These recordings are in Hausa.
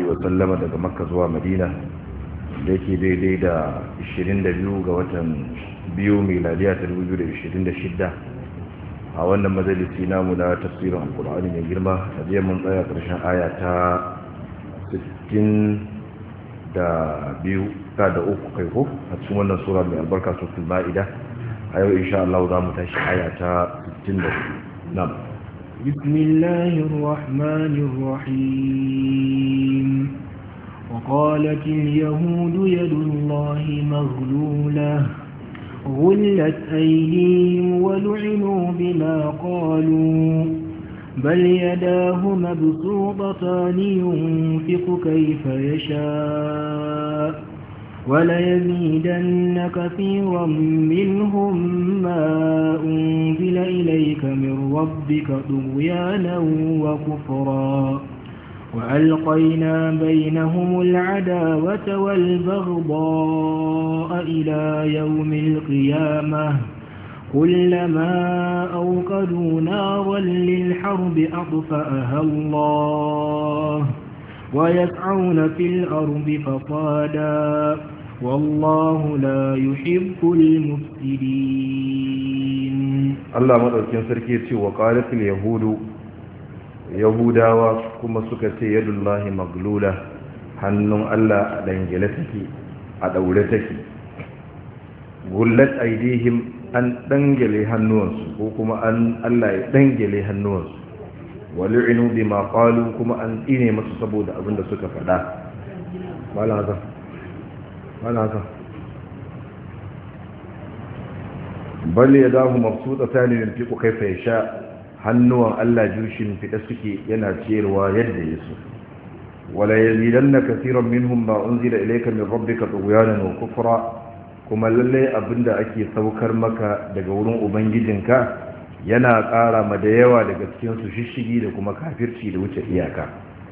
wa sallama daga makka zuwa madina da yake daidai da 22 ga watan biyu miladiya ta 2026 a wannan majalisi namu na tafsirin alkur'ani mai girma a jiya mun tsaya ƙarshen aya ta 60 da biyu ta da uku kai ko a cikin wannan sura mai albarka suratul ma'ida a yau insha Allah za mu tashi aya ta 64 na'am بسم الله الرحمن الرحيم وقالت اليهود يد الله مغلولة غلت أيديهم ولعنوا بما قالوا بل يداه مبسوطتان ينفق كيف يشاء وليزيدن كثيرا منهم ما أنزل إليك من ربك طغيانا وكفرا وألقينا بينهم العداوة والبغضاء إلى يوم القيامة كلما أوقدوا نارا للحرب أطفأها الله ويسعون في الأرض فصادا والله لا يحب المفسدين الله مدركين سركي وقالت اليهود yahudawa kuma suka ce yadullahi maglula hannun Allah a dangele take a daure take gullat aidihim an dangele hannuwansu ko kuma an Allah ya dangele hannuwansu wali'inu bima qalu kuma an tsine masu saboda abin da suka faɗa wala haka wala haka bal yadahu mabsutatan yunfiqu kayfa yasha hannuwan Allah jushin fita suke yana ciyarwa yadda ya so wala yazidanna kaseeran minhum ma unzila ilayka min rabbika tughyanan wa kufra kuma lalle abinda ake saukar maka daga wurin ubangijinka yana ƙara ma da yawa daga cikin su shishigi da kuma kafirci da wuce iyaka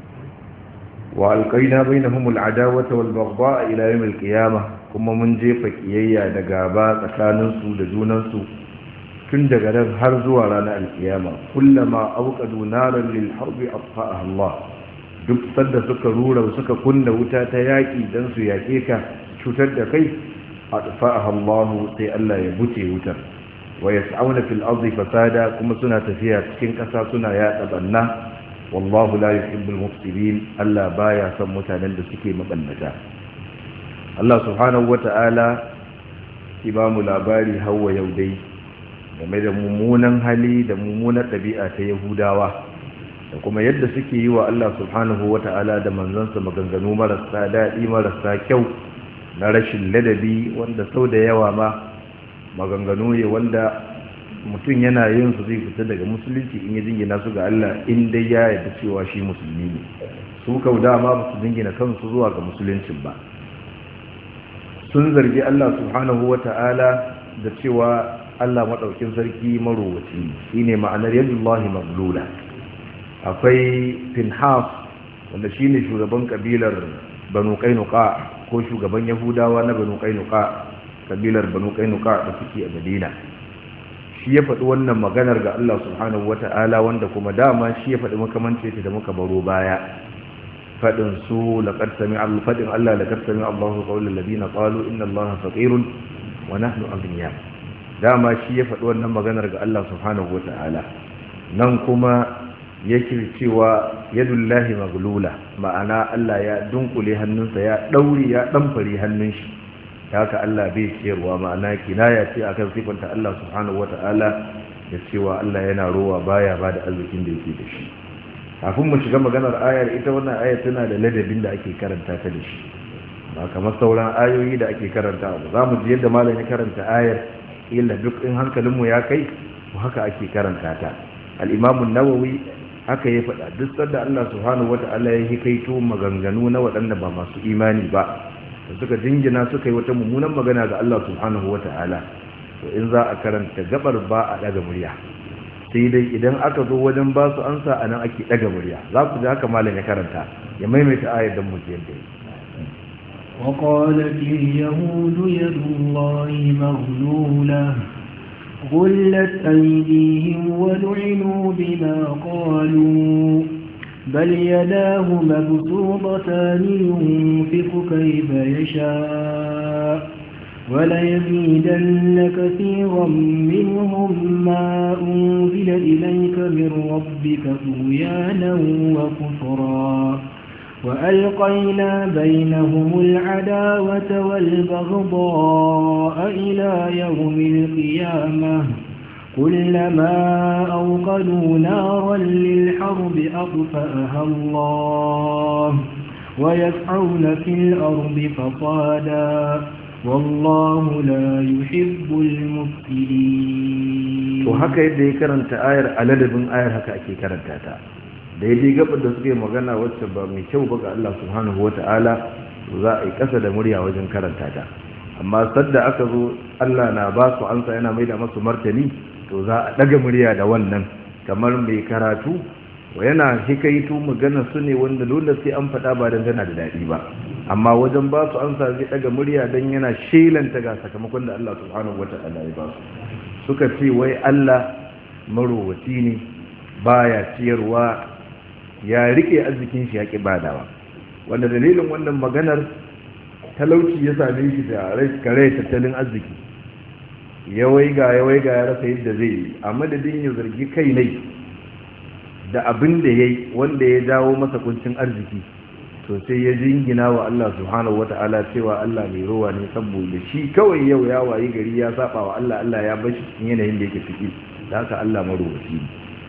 wa alqaina bainahum al'adawata wal baghdha ila yawm al-qiyamah kuma mun jefa kiyayya da gaba tsakanin su da junan su tun daga nan har zuwa ranar alkiyama kullama auqadu naran lil harbi atfa'aha Allah duk sanda suka rura suka kunna wuta ta yaki dan su yake ka cutar da kai atfa'aha Allah sai Allah ya buce wutar wa yas'auna fil ardi fasada kuma suna tafiya cikin kasa suna yada banna wallahu la yuhibbul mufsidin Allah baya son mutanen da suke mabannata Allah subhanahu wata'ala ibamu labari hawa yau dai game da mummunan hali da mummunan ɗabi'a ta yahudawa da kuma yadda suke yi wa Allah subhanahu wa ta'ala da manzansa maganganu marasa daɗi marasa kyau na rashin ladabi wanda sau da yawa ma maganganu ne wanda mutum yana yin su zai fita daga musulunci in ya jingina su ga Allah in dai ya yarda cewa shi musulmi ne su kau dama ba su jingina kansu zuwa ga musuluncin ba sun zargi Allah subhanahu wa ta'ala da cewa Allah maɗaukin sarki marowaci shi ne ma'anar yadullahi maglula akwai finhas wanda shi ne shugaban ƙabilar banu kainuka ko shugaban yahudawa na banu kainuka ƙabilar banu kainuka da suke a madina shi ya faɗi wannan maganar ga Allah subhanahu wata'ala wanda kuma dama shi ya faɗi makamance ta da muka baro baya faɗin su laƙar sami faɗin Allah laƙar sami Allahu ƙaunar ladina ƙalu inna Allah faƙirun wa nahnu aghniya dama shi ya faɗi wannan maganar ga Allah subhanahu wa ta'ala nan kuma yake cewa yadullahi maglula ma'ana Allah ya dunkule hannunsa ya ɗauri ya ɗamfari hannun shi ta haka Allah bai ciyarwa ma'ana kinaya ce akan sifanta Allah subhanahu wa ta'ala da cewa Allah yana rowa baya ba da arzikin da yake da shi kafin mu shiga maganar ayar ita wannan ayar tana da ladabin da ake karanta ta da shi ba kamar sauran ayoyi da ake karanta ba za mu ji yadda malam ya karanta ayar illa duk in hankalinmu ya kai ko haka ake karanta ta al-imamu nawawi haka ya faɗa duk sanda Allah subhanahu wata'ala ya hikaito maganganu na waɗanda ba masu imani ba da suka jingina suka yi wata mummunan magana ga Allah subhanahu wata'ala to in za a karanta gabar ba a daga murya sai dai idan aka zo wajen ba su ansa a nan ake daga murya za ku ji haka malam ya karanta ya maimaita ayar don mu ji yadda وقالت اليهود يد الله مغلولة غلت أيديهم ولعنوا بما قالوا بل يداه مبسوطتان ينفق كيف يشاء وليزيدن كثيرا منهم ما أنزل إليك من ربك طغيانا وكفرا وألقينا بينهم العداوة والبغضاء إلى يوم القيامة كلما أوقدوا نارا للحرب أطفأها الله ويسعون في الأرض فصادا والله لا يحب المفسدين وهكا يدي كرنت آير على لبن آير هكا أكي كرنت تا daidai gabar da suke magana wacce ba mai kyau ba ga Allah subhanahu wata'ala za a yi kasa da murya wajen karanta ta amma sadda aka zo Allah na ba su ansa yana mai da masu martani to za a daga murya da wannan kamar mai karatu wa yana hikaito magana su ne wanda dole sai an faɗa ba don tana da daɗi ba amma wajen ba su ansa zai daga murya don yana shelanta ga sakamakon da Allah subhanahu wata'ala ya ba su suka ce wai Allah marowaci ne baya ciyarwa ya rike arzikin shi ya ƙi badawa wanda dalilin wannan maganar talauci ya same shi da kare tattalin arziki ya waiga ya waiga ya rasa yadda zai yi a madadin ya zargi kai ne da abin da ya yi wanda ya jawo masa kuncin arziki to sai ya jingina wa Allah subhanahu wata'ala cewa Allah mai rowa ne saboda shi kawai yau ya wayi gari ya saba wa Allah Allah ya bashi cikin yanayin da yake ciki da haka Allah marowaci ne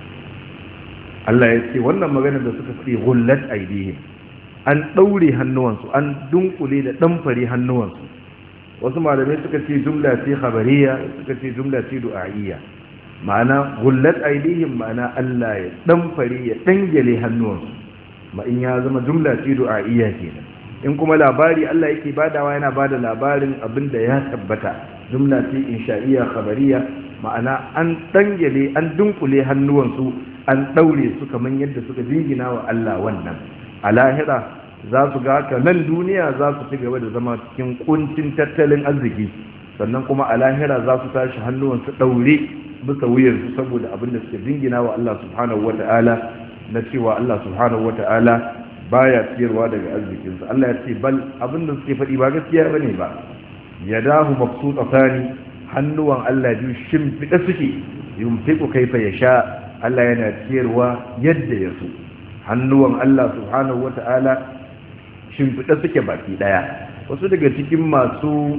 Allah ya ce wannan magana da suka fi gullat aidihim an daure hannuwansu an dunkule da damfare hannuwansu wasu malamai suka ce jumla ce khabariya suka ce jumla ce du'a'iyya ma'ana gullat aidihim ma'ana Allah ya damfare ya dangale hannuwansu ma in ya zama jumla ce du'a'iyya kenan in kuma labari Allah yake badawa yana bada labarin abinda ya tabbata jumla ce insha'iyya khabariya ma'ana an dangale an dunkule hannuwansu an daure su kaman yadda suka jingina wa Allah wannan a lahira za su ga haka nan duniya za su ci gaba da zama cikin kuncin tattalin arziki sannan kuma a lahira za su tashi hannuwansu daure bisa wuyarsu saboda abin da suka jingina wa Allah subhanahu wata'ala na cewa Allah subhanahu wata'ala baya ciyarwa daga arzikinsa Allah ya ce bal abin da suke faɗi ba gaskiya bane ba yadahu mabsutatani hannuwan Allah biyu shimfiɗa suke yumfiqu kaifa yasha Allah yana ciyarwa yadda ya so hannuwan Allah subhanahu wata'ala shimfiɗa suke baki ɗaya wasu daga cikin masu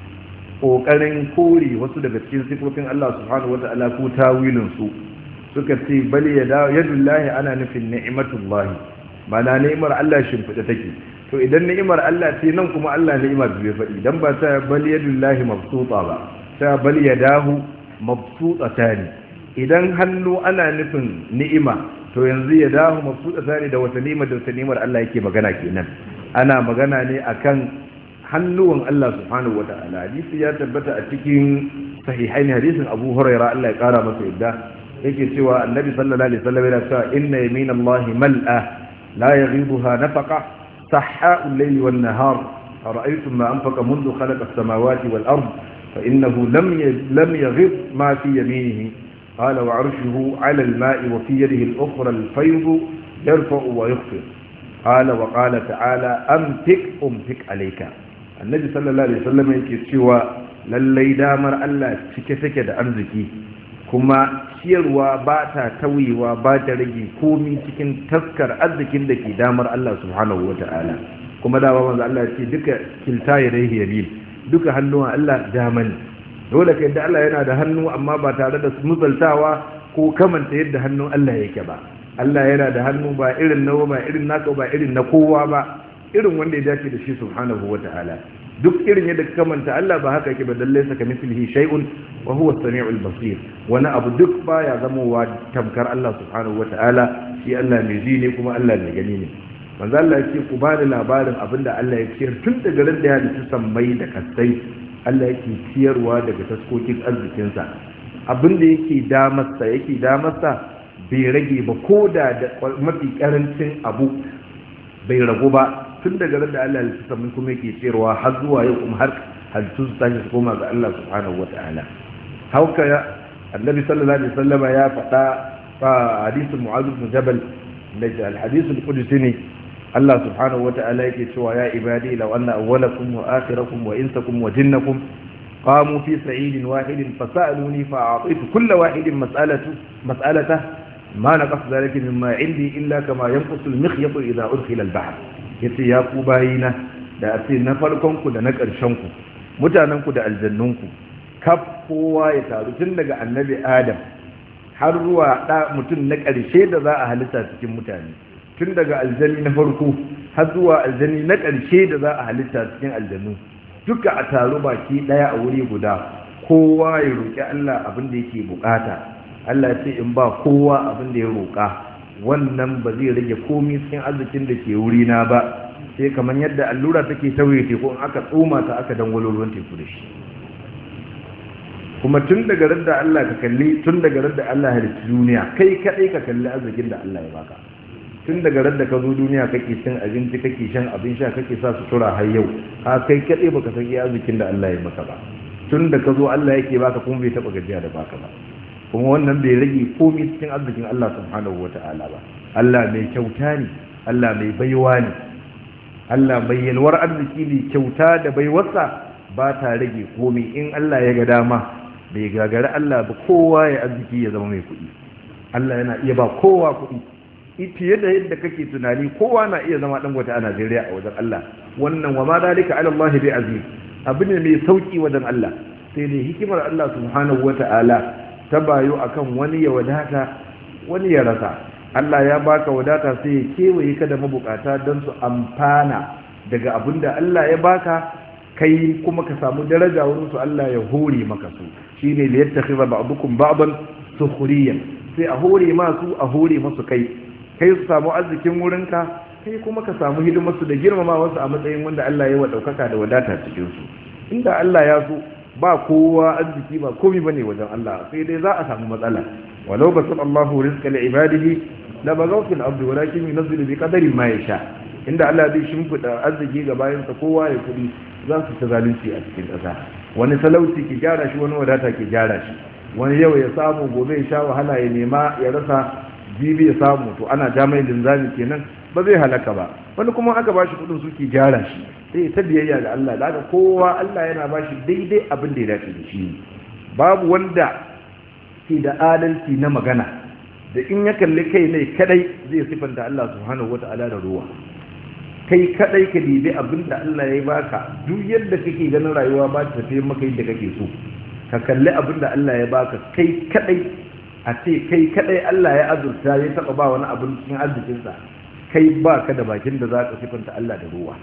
ƙoƙarin kore wasu daga cikin sifofin Allah subhanahu wata'ala ko tawilinsu suka ce bali yadullahi ana nufin ni'matullahi mana ni'imar Allah shimfiɗa take to idan ni'imar Allah ce nan kuma Allah ni'imar bai faɗi dan ba ta bali yadullahi mabsuta ba ta bali yadahu mabsutatani idan hannu ana nufin ni'ima to yanzu ya dahu mabsuta tare da wata ni'imar da wata ni'imar Allah yake magana kenan ana magana ne akan hannuwan Allah subhanahu wata'ala hadisi ya tabbata a cikin sahihain hadisin Abu Hurairah Allah ya kara masa yadda yake cewa Annabi sallallahu alaihi wasallam yana cewa inna yaminallahi mal'a la yaghibuha nafaqa sahha'u al-layli wan-nahar ara'aytum ma anfaqa منذ خلق السماوات والأرض فإنه لم لم يغض ما في يمينه قال وعرشه على الماء وفي يده الأخرى الفيض يرفع ويخفض قال وقال تعالى أمتك أمتك عليك النبي صلى الله عليه وسلم yake cewa lallai damar Allah cike take da arziki kuma ciyarwa ba ta tawiwa ba ta rage komi cikin taskar arzikin da ke damar Allah subhanahu wata'ala kuma dama manzo Allah ya ce duka kilta yadayhi yamin duka hannuwan Allah dama ne dole ka yadda Allah yana da hannu amma ba tare da musaltawa ko kamanta yadda hannun Allah yake ba Allah yana da hannu ba irin nawa ba irin naka ba irin na kowa ba irin wanda ya dace da shi subhanahu wata'ala duk irin yadda ka kamanta Allah ba haka yake ba dalle saka mislihi shay'un wa huwa as-sami'ul basir wani abu duk baya zamowa tamkar Allah subhanahu wata'ala shi Allah mai ji ne kuma Allah mai gani ne manzo Allah yake ku ba da labarin abinda Allah ya ciyar tun daga ran da ya halitta sammai da kasai Allah yake ciyarwa daga taskokin arzikinsa abinda yake damarsa yake damarsa bai rage ba ko da mafi karancin abu bai ragu ba tun daga ran da Allah ya halitta sammai kuma yake ciyarwa har zuwa yau kuma har halittu su tashi su koma ga Allah subhanahu wata'ala hauka annabi sallallahu alaihi wasallam ya faɗa fa hadisin mu'adh bin jabal daga alhadisul qudsi ne Allah subhanahu wata'ala yake cewa ya ibadi law anna awwalakum wa akhirakum wa insakum wa jinnakum qamu fi sa'idin wahidin fasaluni fa'atitu kull wahidin mas'alatu mas'alata ma naqas dhalika mimma 'indi illa kama yanqusu al-mikhyatu idha udkhila al-bahr yace ya ku bayina da ace na farkon ku da na ƙarshen ku mutanen ku da aljannun ku kaf kowa ya taru tun daga annabi adam har zuwa da mutum na ƙarshe da za a halitta cikin mutane tun daga aljani na farko har zuwa aljani na ƙarshe da za a halitta cikin aljanu duka a taru baki ɗaya a wuri guda kowa ya roƙi Allah abin da yake bukata Allah ya ce in ba kowa abin da ya roƙa wannan ba zai rage komai cikin arzikin da ke wuri na ba sai kamar yadda allura take tauye teku in aka tsoma ta aka dangwalo ruwan teku da shi kuma tun daga radda Allah ka kalli tun daga radda Allah ya halitta duniya kai kadai ka kalli arzikin da Allah ya baka tun daga radda ka zo duniya kake cin abinci kake shan abin sha kake sa sutura har yau ha kai kadai baka san iya arzikin da Allah ya maka ba tun da ka zo Allah yake baka kuma bai taba gajiya da baka ba kuma wannan bai rage komai cikin arzikin Allah subhanahu wata'ala ba Allah mai kyauta ne Allah mai baiwa ne Allah mai yalwar arziki ne kyauta da baiwarsa ba ta rage komai in Allah ya ga dama bai gagari Allah ba kowa ya arziki ya zama mai kuɗi Allah yana iya ba kowa kuɗi fiye da yadda kake tunani kowa na iya zama dan wata a Najeriya a wajen Allah wannan wa ma dalika ala Allah bi aziz abu ne mai sauki wajen Allah sai dai hikimar Allah subhanahu wata'ala ta bayo akan wani ya wadata wani ya rasa Allah ya baka wadata sai ya kewaye ka da mabukata don su amfana daga abin da Allah ya baka kai kuma ka samu daraja wurin su Allah ya hore maka su shine da yattakhidha ba'dukum ba'dan sukhriyan sai a hore masu a hore masu kai kai su samu arzikin wurinka kai kuma ka samu hidimarsu da girmama wasu a matsayin wanda Allah ya wa daukaka da wadata cikin su inda Allah ya so ba kowa arziki ba komai bane wajen Allah sai dai za a samu matsala walau basal Allahu rizqa li ibadihi la bagaw fil ardi walakin yunzilu bi qadari ma yasha inda Allah zai shimfida arziki ga bayansa kowa ya kudi za su ta zalunci a cikin ƙasa wani talauci ki gyara shi wani wadata ki gyara shi wani yau ya samu gobe ya sha wahala ya nema ya rasa jibi ya samu to ana jami'in linzami kenan ba zai halaka ba wani kuma aka ba shi kudin suke gyara shi sai ta biyayya ga Allah da kowa Allah yana ba shi daidai abin da ya dace da shi babu wanda ke da adalci na magana da in ya kalli kai ne kadai zai sifanta Allah subhanahu wata'ala da ruwa kai kadai ka dibi abin da Allah ya baka duk yadda kake ganin rayuwa ba ta tafi maka yadda kake so ka kalli abin da Allah ya baka kai kadai a ce kai kadai Allah ya azurta ya taba ba wani abin cikin arzikinsa kai ba ka da bakin da za ka sifanta Allah da ruwa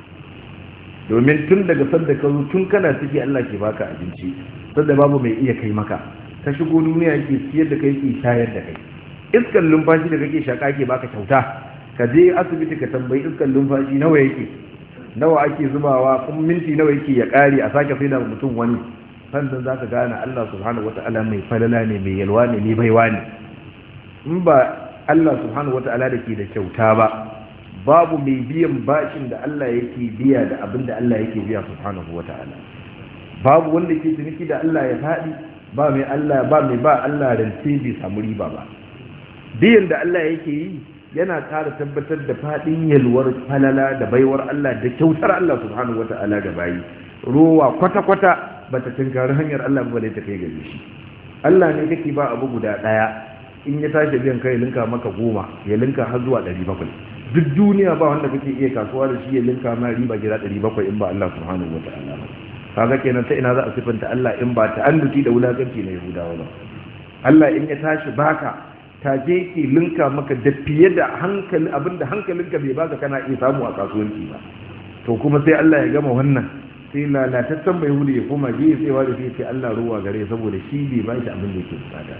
domin tun daga sanda ka zo tun kana ciki Allah ke baka abinci sanda babu mai iya kai maka ka shigo duniya yake siyar da kai ke shayar da kai iskan lumfashi da kake shaka ke baka kyauta ka je asibiti ka tambayi iskan lumfashi nawa yake nawa ake zubawa kuma minti nawa yake ya kare a sake sai da mutum wani sannan za ka gane Allah subhanahu wata'ala mai falala ne mai yalwa ne mai baiwa ne in ba Allah subhanahu wata'ala da ke da kyauta ba babu mai biyan bashin da Allah yake biya da abin da Allah yake biya subhanahu wata'ala babu wanda ke ciniki da Allah ya faɗi ba mai Allah ba mai ba Allah rance bai samu riba ba biyan da Allah yake yi yana ƙara tabbatar da faɗin yalwar falala da baiwar Allah da kyautar Allah subhanahu wata'ala ga bayi rowa kwata-kwata ba ta tunkari hanyar Allah ba ta kai gare shi Allah ne kake ba abu guda ɗaya in ya tashi biyan kai linka maka goma ya linka har zuwa ɗari bakwai duk duniya ba wanda kake iya kasuwa da shi ya linka ma riba gida ɗari bakwai in ba Allah subhanahu wata'ala ba kaga kenan ta ina za a sifanta Allah in ba ta annuti da wulakanci na Yahudawa ba Allah in ya tashi baka take ke linka maka da fiye da hankali abinda hankalinka bai baka kana iya samu a kasuwanci ba to kuma sai Allah ya gama wannan sai lalataccen bai hudu ya koma je tsewa da sai ce Allah ruwa gare saboda shi bai ba shi abin da yake bukata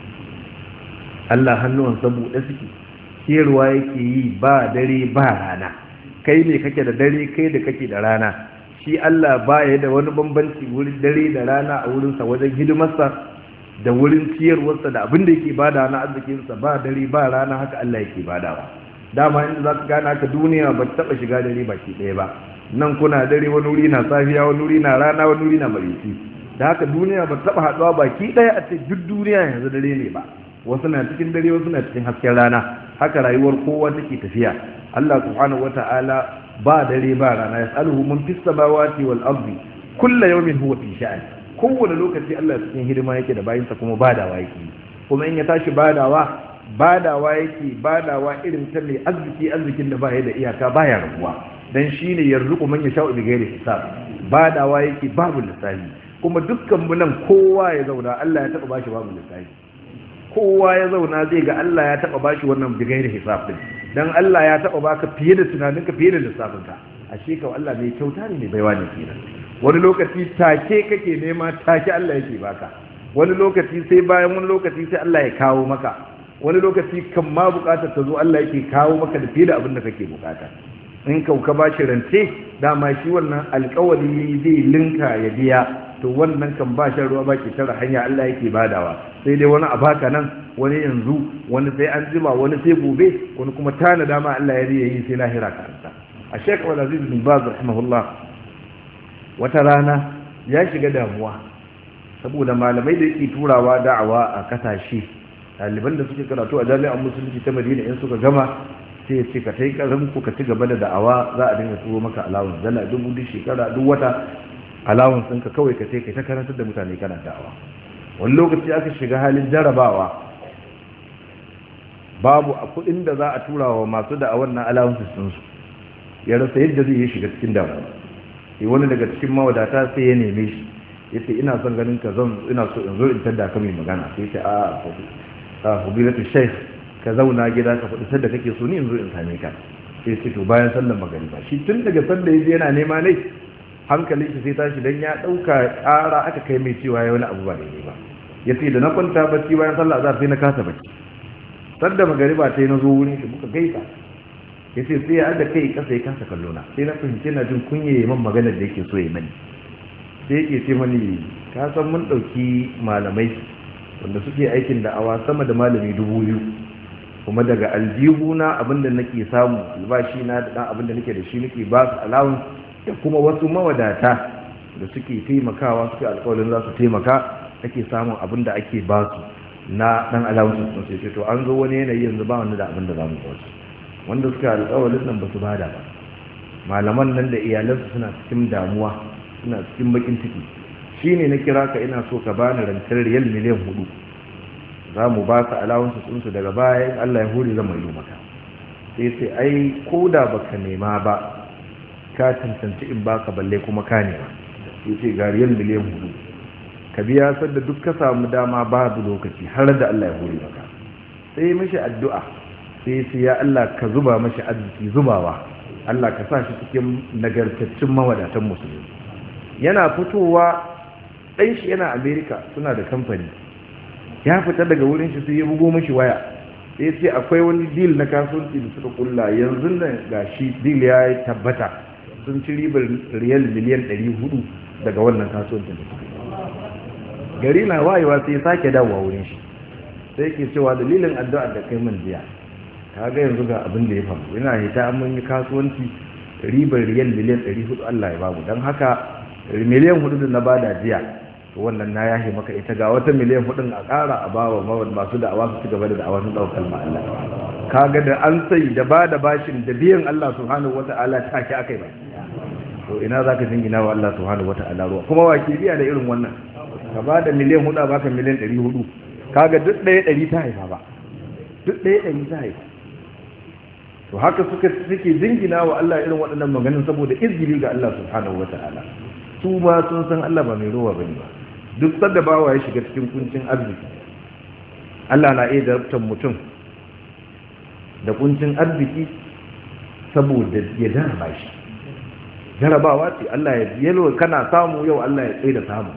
Allah hannuwan saboda suke ciyarwa yake yi ba dare ba rana kai ne kake da dare kai da kake da rana shi Allah ba ya da wani bambanci wurin dare da rana a wurinsa wajen hidimarsa da wurin ciyarwarsa da abin da yake bada na arzikinsa ba dare ba rana haka Allah yake badawa dama inda za ka gane haka duniya ba ta taɓa shiga dare baki ɗaya ba nan kuna dare wani wuri na safiya wani wuri na rana wani wuri na marisi da haka duniya ba ta taɓa haɗuwa baki ɗaya a ce duk duniya yanzu dare ne ba wasu na cikin dare wasu na cikin hasken rana haka rayuwar kowa take tafiya Allah subhanahu wata'ala ba dare ba rana yas'aluhu man fis samawati wal ardi kullu yawmin huwa fi sha'an kowane lokaci Allah cikin hidima yake da bayinsa kuma badawa yake kuma in ya tashi badawa badawa yake badawa irin ta mai arziki arzikin da baya da iyaka baya rabuwa dan shine yarzuqu man yasha'u bi ghairi hisab badawa yake babu lissafi kuma dukkan mu nan kowa ya zauna Allah ya taba bashi babu lissafi kowa ya zauna zai ga Allah ya taba bashi wannan bi ghairi hisab din dan Allah ya taba baka fiye da tunaninka fiye da lissafinka ashe ka Allah mai kyauta ne mai baiwa ne kenan wani lokaci take kake nema take Allah yake baka wani lokaci sai bayan wani lokaci sai Allah ya kawo maka wani lokaci kan ma bukatar ta zo Allah yake kawo maka da fiye da abin da kake bukata in kauka ba shi rance dama shi wannan alkawari zai linka ya biya to wannan kan ba shan ruwa ba ki tara hanya Allah yake badawa sai dai wani a baka nan wani yanzu wani sai an jima wani sai gobe wani kuma tana dama Allah ya riya yi sai lahira karanta a shekar aziz bin baz rahimahullah wata rana ya shiga damuwa saboda malamai da yake turawa da'awa a kasashe ɗaliban da suke karatu a jami'an musulunci ta madina in suka gama sai ya ce ka tai karin ku ka ci gaba da da'awa za a dinga turo maka alawun dala dubu duk shekara duk wata alawun sun ka kawai ka sai kai ta karantar da mutane kana da'awa wani lokaci aka shiga halin jarabawa babu a kuɗin da za a tura wa masu da'awar na alawun sun su ya rasa yadda zai yi shiga cikin damuwa sai wani daga cikin mawadata sai ya neme shi ya ce ina son ganin ka zan ina so in zo in tadda ka mai magana sai ce a a fadilatu shaykh ka zauna gida ka faɗi sadda kake so ni in zo in same ka sai ce to bayan sallar magariba shi tun daga sallar yaje yana nema ne hankalin shi sai tashi dan ya dauka ƙara aka kai mai cewa ya wani abu ba daidai ba yace da na kwanta bacci bayan sallar azhar sai na kasa bacci sadda magariba sai na zo wurin shi muka gaisa yace sai ya da kai kasa ya kasa kallona sai na fahimci na jin kunye man maganar da yake so ya mani sai yake ce mani ka san mun ɗauki malamai wanda suke aikin da'awa sama da malami dubu biyu kuma daga aljihuna abinda nake samu albashi na da ɗan abinda nake da shi nake ba su alawun da kuma wasu mawadata da suke taimakawa suke alkawalin za su taimaka ake samun abinda ake ba su na ɗan alawun sun sai to an zo wani yanayi yanzu ba wani da abinda za mu ba su wanda suka alkawalin nan ba su bada ba malaman nan da iyalansu suna cikin damuwa suna cikin bakin ciki shi ne na kira ka ina so ka bani rantar riyal miliyan hudu za mu ba ka alawansu tsunsu daga bayan allah ya huri zama yi maka sai sai ai ko da baka nema ba ka cancanci in baka balle kuma ka nema sai ce ga riyal miliyan hudu ka biya sadda duk ka samu dama babu lokaci har da allah ya huri maka sai mashi addu'a sai sai ya allah ka zuba mashi arziki zubawa allah ka sa shi cikin nagartaccen mawadatan musulmi yana fitowa ɗan shi yana amerika suna da kamfani ya fita daga wurin shi sai ya bugo mashi waya sai ce akwai wani deal na kasuwanci da suka kulla yanzu nan ga shi deal ya tabbata sun ci ribar riyal miliyan 400 daga wannan kasuwancin da suka gari na wayewa sai ya sake dawowa wurin shi sai ke cewa dalilin addu'ar da kai min jiya kaga yanzu ga abin da ya faru yana hita mun yi kasuwanci ribar riyal miliyan 400 Allah ya babu don haka miliyan hudu da na bada jiya to wannan na yahe maka ita ga wata miliyan hudun a ƙara a bawa masu da'awa su ci gaba da da'awa sun ɗaukar Allah kaga da an sai da ba da bashin da biyan Allah subhanahu wata'ala take akai ba to ina zaka jingina wa Allah subhanahu wata'ala ruwa kuma wa ke biya da irin wannan ka ba da miliyan hudu a baka miliyan ɗari hudu kaga duk ɗaya ɗari ta haifa ba duk ɗaya ɗari ta haifa to haka suka suke jingina wa Allah irin waɗannan maganin saboda izgili ga Allah subhanahu wata'ala su ma sun san Allah ba mai ruwa bane ba duk sadda bawa ya shiga cikin kuncin arziki Allah na iya zartar mutum da kuncin arziki saboda ya jaraba shi jarabawa ce Allah ya yalo kana samu yau Allah ya tsaye da samu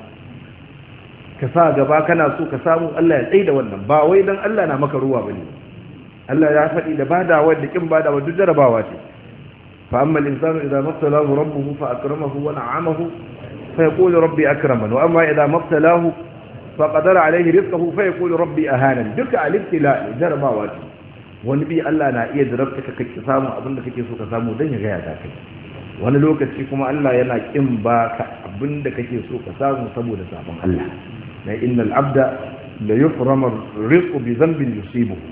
ka sa gaba kana so ka samu Allah ya tsaye da wannan ba wai dan Allah na maka ruwa bane Allah ya faɗi da badawa da kin badawa duk jarabawa ce fa amma al-insanu idza mabtalahu rabbuhu fa akramahu wa na'amahu fa yaqulu rabbi akraman wa amma idza mabtalahu fa qadara alayhi rizqahu fa yaqulu rabbi ahana duka al-ibtila jarabawa ce wani bi Allah na iya jarabta ka kake samu abin da kake so ka samu dan ya ga ya kai wani lokaci kuma Allah yana kin baka abin da kake so ka samu saboda sabon Allah na innal abda la yuframu rizqu bi dhanbin yusibuhu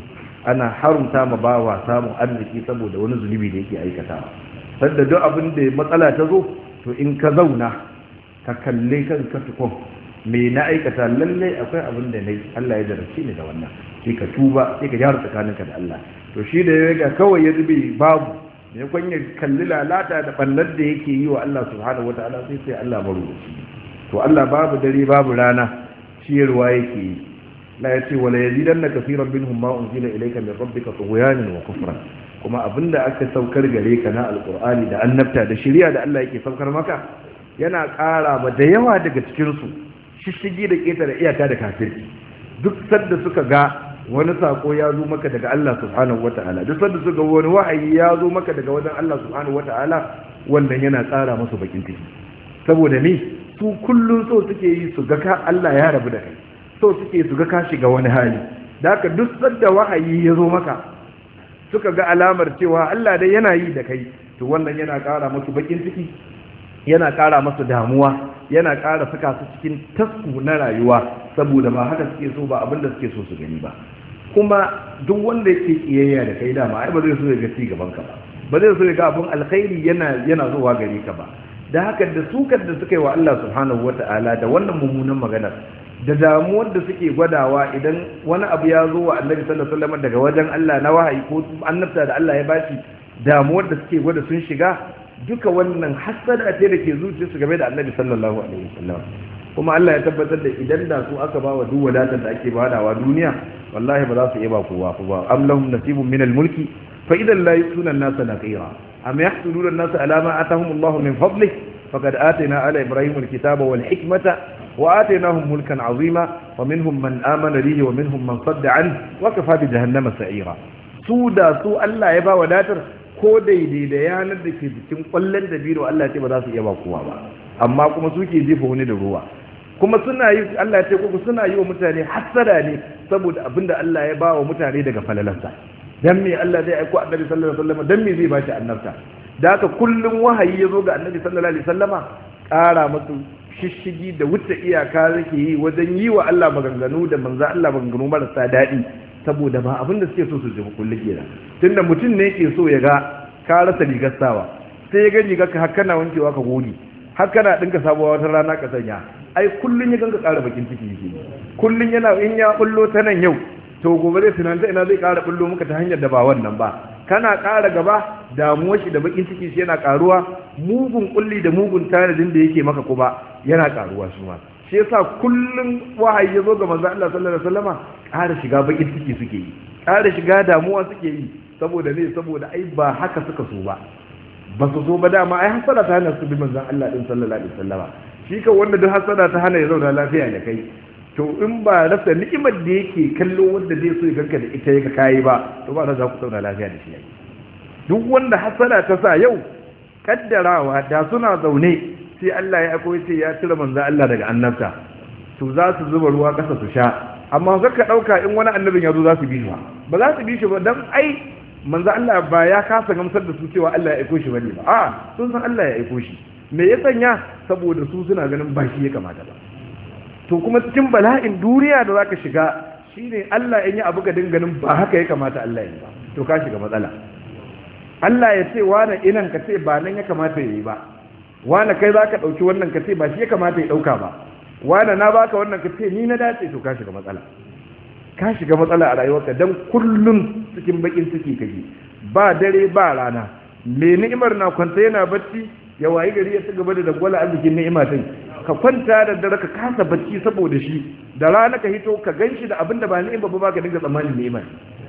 ana harumta ma bawa samun arziki saboda wani zunubi da yake aikatawa sanda duk abin da matsala ta zo to in ka zauna ka kalle kanka tukun me na aikata lallai akwai abin da nayi Allah ya jarabce ni da wannan sai ka tuba sai ka gyara tsakaninka da Allah to shi da ya ga kawai ya zube babu ne kun ya kalli lalata da ballar da yake yi wa Allah subhanahu wataala sai sai Allah marubuci to Allah babu dare babu rana ciyarwa yake yi la yace wala yazidanna kaseeran minhum ma unzila ilayka min rabbika tughyanan wa kufran kuma abinda aka saukar gare ka na alqur'ani da annabta da shari'a da Allah yake saukar maka yana ƙara ba da yawa daga cikin su shishigi da ƙetare iyaka da kafirci duk sanda suka ga wani sako ya zo maka daga Allah subhanahu wata'ala duk sanda suka ga wani wahayi ya zo maka daga wajen Allah subhanahu wata'ala wannan yana tsara musu bakin ciki saboda ni su kullun so suke yi su ga ka Allah ya rabu da kai so suke su ga ka shiga wani hali da haka duk sanda wahayi ya zo maka suka ga alamar cewa Allah dai yana yi da kai to wannan yana ƙara musu bakin ciki yana ƙara masu damuwa yana ƙara saka su cikin tasku na rayuwa saboda ba haka suke so ba abinda suke so su gani ba kuma duk wanda yake kiyayya da kai dama ai ba zai so ya ga gaban ka ba ba zai so ya ga abin alkhairi yana yana zuwa gare ka ba da haka da sukar da suka yi wa Allah subhanahu wata'ala da wannan mummunan maganar da damuwar da suke gwadawa idan wani abu ya zo wa annabi sallallahu alaihi wasallam daga wajen Allah na wahayi ko annabta da Allah ya bashi damuwar da suke gwada sun shiga duka wannan hasada ce da ke zuciyarsu game da annabi sallallahu alaihi wasallam kuma Allah ya tabbatar da idan da su aka ba wa duk wadatar da ake badawa duniya wallahi ba za su iya ba kowa ko ba am lahum nasibun min al-mulki fa idan la yutuna an-nasa naqira am yahsuduna an-nasa ala ma atahum Allah min fadlih faqad atayna ala ibrahim al-kitaba wal hikmata wa atainahum mulkan azima wa minhum man amana bihi wa minhum man sadda an wa kafa bi jahannama sa'ira su da su Allah ya ba wadatar ko daidai da yanar da ke jikin kwallon da biro Allah ce ba za su iya ba kowa ba amma kuma suke jefa wani da ruwa kuma suna yi Allah ce kuma suna yi wa mutane hasada ne saboda abinda Allah ya ba wa mutane daga falalarsa dan me Allah zai aiko annabi sallallahu alaihi wasallam dan me zai bashi annabta da haka kullum wahayi ya zo ga annabi sallallahu alaihi wasallama ƙara musu shishigi da wuce iyaka zake yi wajen yi wa Allah maganganu da manzo Allah maganganu marasa daɗi saboda ba abin da suke so su jima kullu kenan tunda mutum ne ke so ya ga ka rasa rigar sawa sai ya ga rigar ka har kana wankewa ka goge har kana dinka sabuwa wata rana ka sanya ai kullun ya ganka ƙara bakin ciki yake kullun yana in ya bullo ta nan yau to gobe zai tunanta ina zai ƙara bullo muka ta hanyar da ba wannan ba kana ƙara gaba damuwar shi da bakin ciki shi yana ƙaruwa mugun kulli da mugun tanadin da yake maka kuma yana ƙaruwa shi ma shi yasa kullun wahayi ya zo ga manzo Allah sallallahu alaihi wasallama ƙara shiga bakin ciki suke yi ƙara shiga damuwa suke yi saboda ne saboda ai ba haka suka so ba ba su so ba dama ai hasada ta hana su bi manzon Allah din sallallahu alaihi wasallama shi ka wanda duk hasada ta hana ya zauna lafiya da kai to in ba rasa ni'imar da yake kallo wanda zai so ya ganka da ita yaka kayi ba to ba za ku zauna lafiya da shi duk wanda hasada ta sa yau kaddarawa da suna zaune sai Allah ya aiko ce ya cire manzon Allah daga annabta to za su zuba ruwa kasa su sha amma ka dauka in wani annabin ya zo za su bi shi ba za su bi shi ba dan ai manzo Allah ba ya kasa gamsar da su cewa Allah ya aiko shi bane ba a sun san Allah ya aiko shi me ya sanya saboda su suna ganin ba shi ya kamata ba to kuma cikin bala'in duniya da zaka shiga shine Allah in yi abu ga ganin ba haka ya kamata Allah ya yi ba to ka shiga matsala Allah ya ce wani inan ka ce ba nan ya kamata ya yi ba wani kai zaka dauki wannan ka ce ba shi ya kamata ya dauka ba wani na baka wannan ka ce ni na dace to ka shiga matsala ka shiga matsala a rayuwarka don kullum cikin bakin ciki kake ba dare ba rana me ni'imar na kwanta yana bacci ya wayi gari ya ci gaba da dagwala arzikin ni'ima din ka kwanta da dare ka kasa bacci saboda shi da rana ka hito ka ganshi da abin da ba ni'ima ba ka dinga tsammanin ni'ima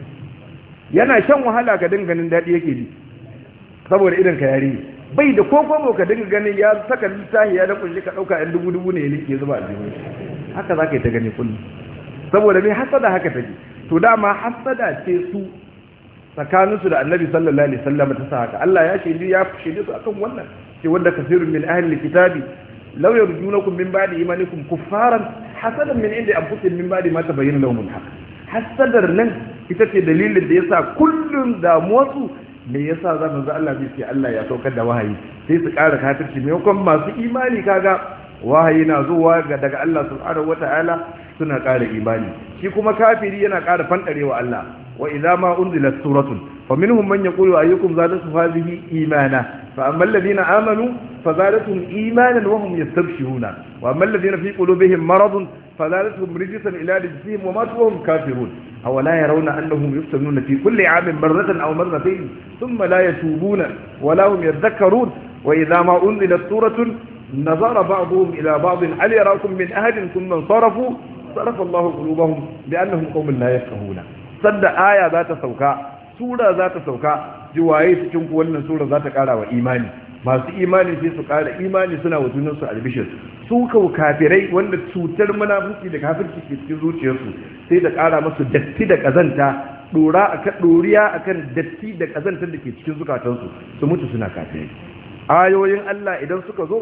yana shan wahala ka dinga ganin daɗi yake ji saboda idan ka yare bai da ko komo ka dinga ganin ya saka littafi ya da kunshi ka ɗauka yan dubu dubu ne ya ke zuba a haka za ka yi ta gani kullum saboda mai hasada haka take to dama hasada ce su tsakaninsu da annabi sallallahu alaihi wasallam ta sa haka Allah ya shaidi ya shaidi su akan wannan ce wanda kasirun min ahli kitabi law yarjunakum min ba'di imanikum kuffaran hasadan min inda anfusihim min ba'di ma tabayyana lahum al-haq hasadar nan ita ce dalilin da yasa kullun damuwarsu me yasa za mu ga Allah bai ce Allah ya saukar da wahayi sai su ƙara kafirci maimakon masu imani kaga wahayi na zuwa daga Allah subhanahu wata'ala suna ƙara imani shi kuma kafiri yana ƙara fanɗarewa Allah wa idza ma unzilat suratun faminhum man yaqulu ayyukum zadatu hadhihi imana fa amma alladhina amanu fazadatuhum imanan wa hum yastabshiruna wa amma alladhina fi qulubihim maradun fazadatuhum rijsan ila rijsihim wa matu wa hum kafirun aw la yarawna annahum yuftanuna fi kulli 'amin marratan aw marratayn thumma la yatubuna wa la hum yadhakkarun wa idza ma unzilat suratun nazara ba'dhum ila ba'd hal yarakum min ahadin thumma sarafu صرف الله قلوبهم بأنهم قوم لا يفقهون صد آية ذات سوكا سورة ذات سوكا جواye cikin ku wannan sura za ta kara wa imani masu imani sai su kara imani suna wa junansu albishir su kau kafirai wanda cutar munafiki da kafirci ke cikin zuciyarsu sai ta kara masu datti da kazanta dora akan doriya akan datti da kazantar da ke cikin zukatansu su mutu suna kafirai ayoyin Allah idan suka zo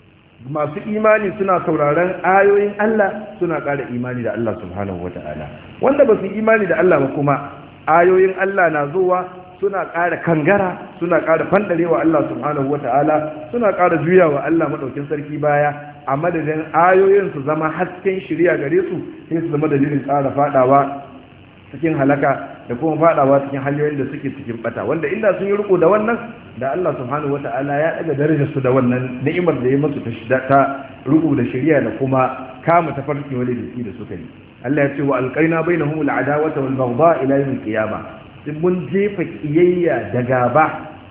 masu imani suna sauraron ayoyin Allah suna ƙara imani da Allah subhanahu wata'ala wanda ba su imani da Allah ba kuma ayoyin Allah na zuwa suna ƙara kangara suna ƙara fandarewa Allah subhanahu wata'ala suna ƙara juyawa Allah madaukin sarki baya a madadin ayoyin su zama hasken shirya gare su sai su zama dalilin ƙara fadawa cikin halaka da kuma fadawa cikin hanyoyin da suke cikin bata wanda inda sun yi riko da wannan da Allah subhanahu wata'ala ya daga darajar su da wannan ni'imar da ya musu ta ta riko da shari'a da kuma kama tafarki wani biki da suka yi Allah ya ce wa alqaina bainahum al'adawata wal baghdha ila yawm al-qiyamah din mun jefa kiyayya da gaba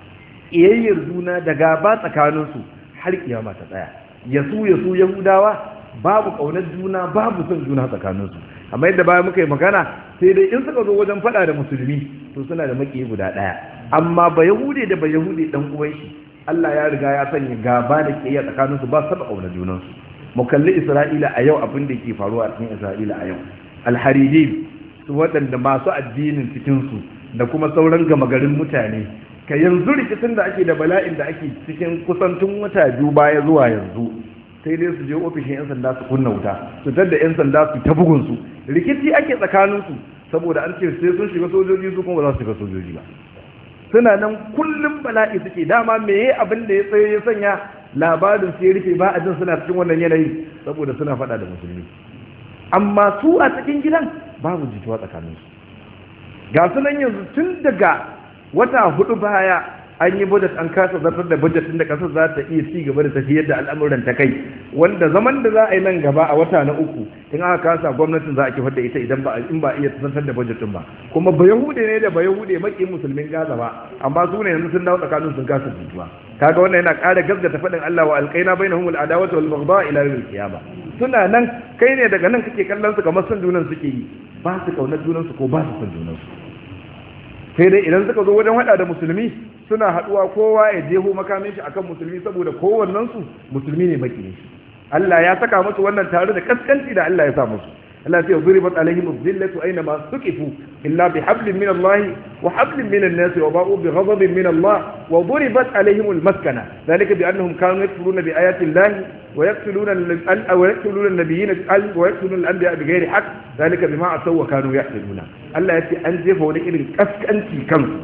kiyayyar juna da gaba tsakanin su har kiyama ta tsaya yasu yasu yahudawa babu kaunar juna babu son juna tsakanin su amma yadda bayan muka yi magana sai dai in suka zo wajen fada da musulmi to suna da maki guda daya amma ba yahude da ba yahude dan uwan shi Allah ya riga ya sanya gaba da kiyaya tsakaninsu ba saba kauna junansu mu kalli Isra'ila a yau abin da ke faruwa a cikin Isra'ila a yau alharijin su waɗanda masu addinin cikin su da kuma sauran gama garin mutane ka yanzu rikicin da ake da bala'in da ake cikin kusantun wata biyu baya zuwa yanzu sai dai su je ofishin 'yan sanda su kunna wuta su tadda 'yan sanda su ta bugunsu rikici ake tsakaninsu saboda an ce sai sun shiga sojoji su kuma ba za su shiga sojoji ba suna nan kullum bala'i suke dama meye abin da ya tsaye ya sanya labarin sai rufe ba a jin suna cikin wannan yanayi saboda suna faɗa da musulmi amma su a cikin gidan babu jituwa tsakaninsu ga sunan yanzu tun daga wata hudu baya an yi budget an kasa zartar da budget da kasar za ta iya ci gaba da tafiyar da al'amuran ta kai wanda zaman da za a yi nan gaba a wata na uku in aka kasa gwamnatin za a kifar da ita idan ba in ba iya zartar da budget ba kuma ba yahude ne da ba yahude maki musulmin gaza ba amma su ne yanzu sun dawo tsakanin sun kasa jituwa kaga wannan yana ƙara gaskata faɗin Allah wa alqaina bainahum al-adawata wal baghdha ila yawm al-qiyamah suna nan kai ne daga nan kake kallon su kamar son junan suke yi ba su kaunar junan su ko ba su son junan su sai dai idan suka zo wajen hada da musulmi suna haduwa kowa ya jeho makamin shi akan musulmi saboda kowannen su musulmi ne maki Allah ya saka musu wannan tare da kaskanci da Allah ya sa musu Allah ya zuribat alaihim dhillatu aina ma suqifu illa bi hablin min Allah wa hablin min an-nas wa ba'u bi ghadabin min Allah wa duribat alaihim al-maskana dhalika bi annahum kanu yakfuruna bi ayati Allah wa yaqtuluna wa yaqtuluna an-nabiyina wa yaqtuluna al-anbiya bighairi haqq dhalika bima asaw wa kanu yahtaduna Allah ya ce an jefa wani irin kaskanci kansu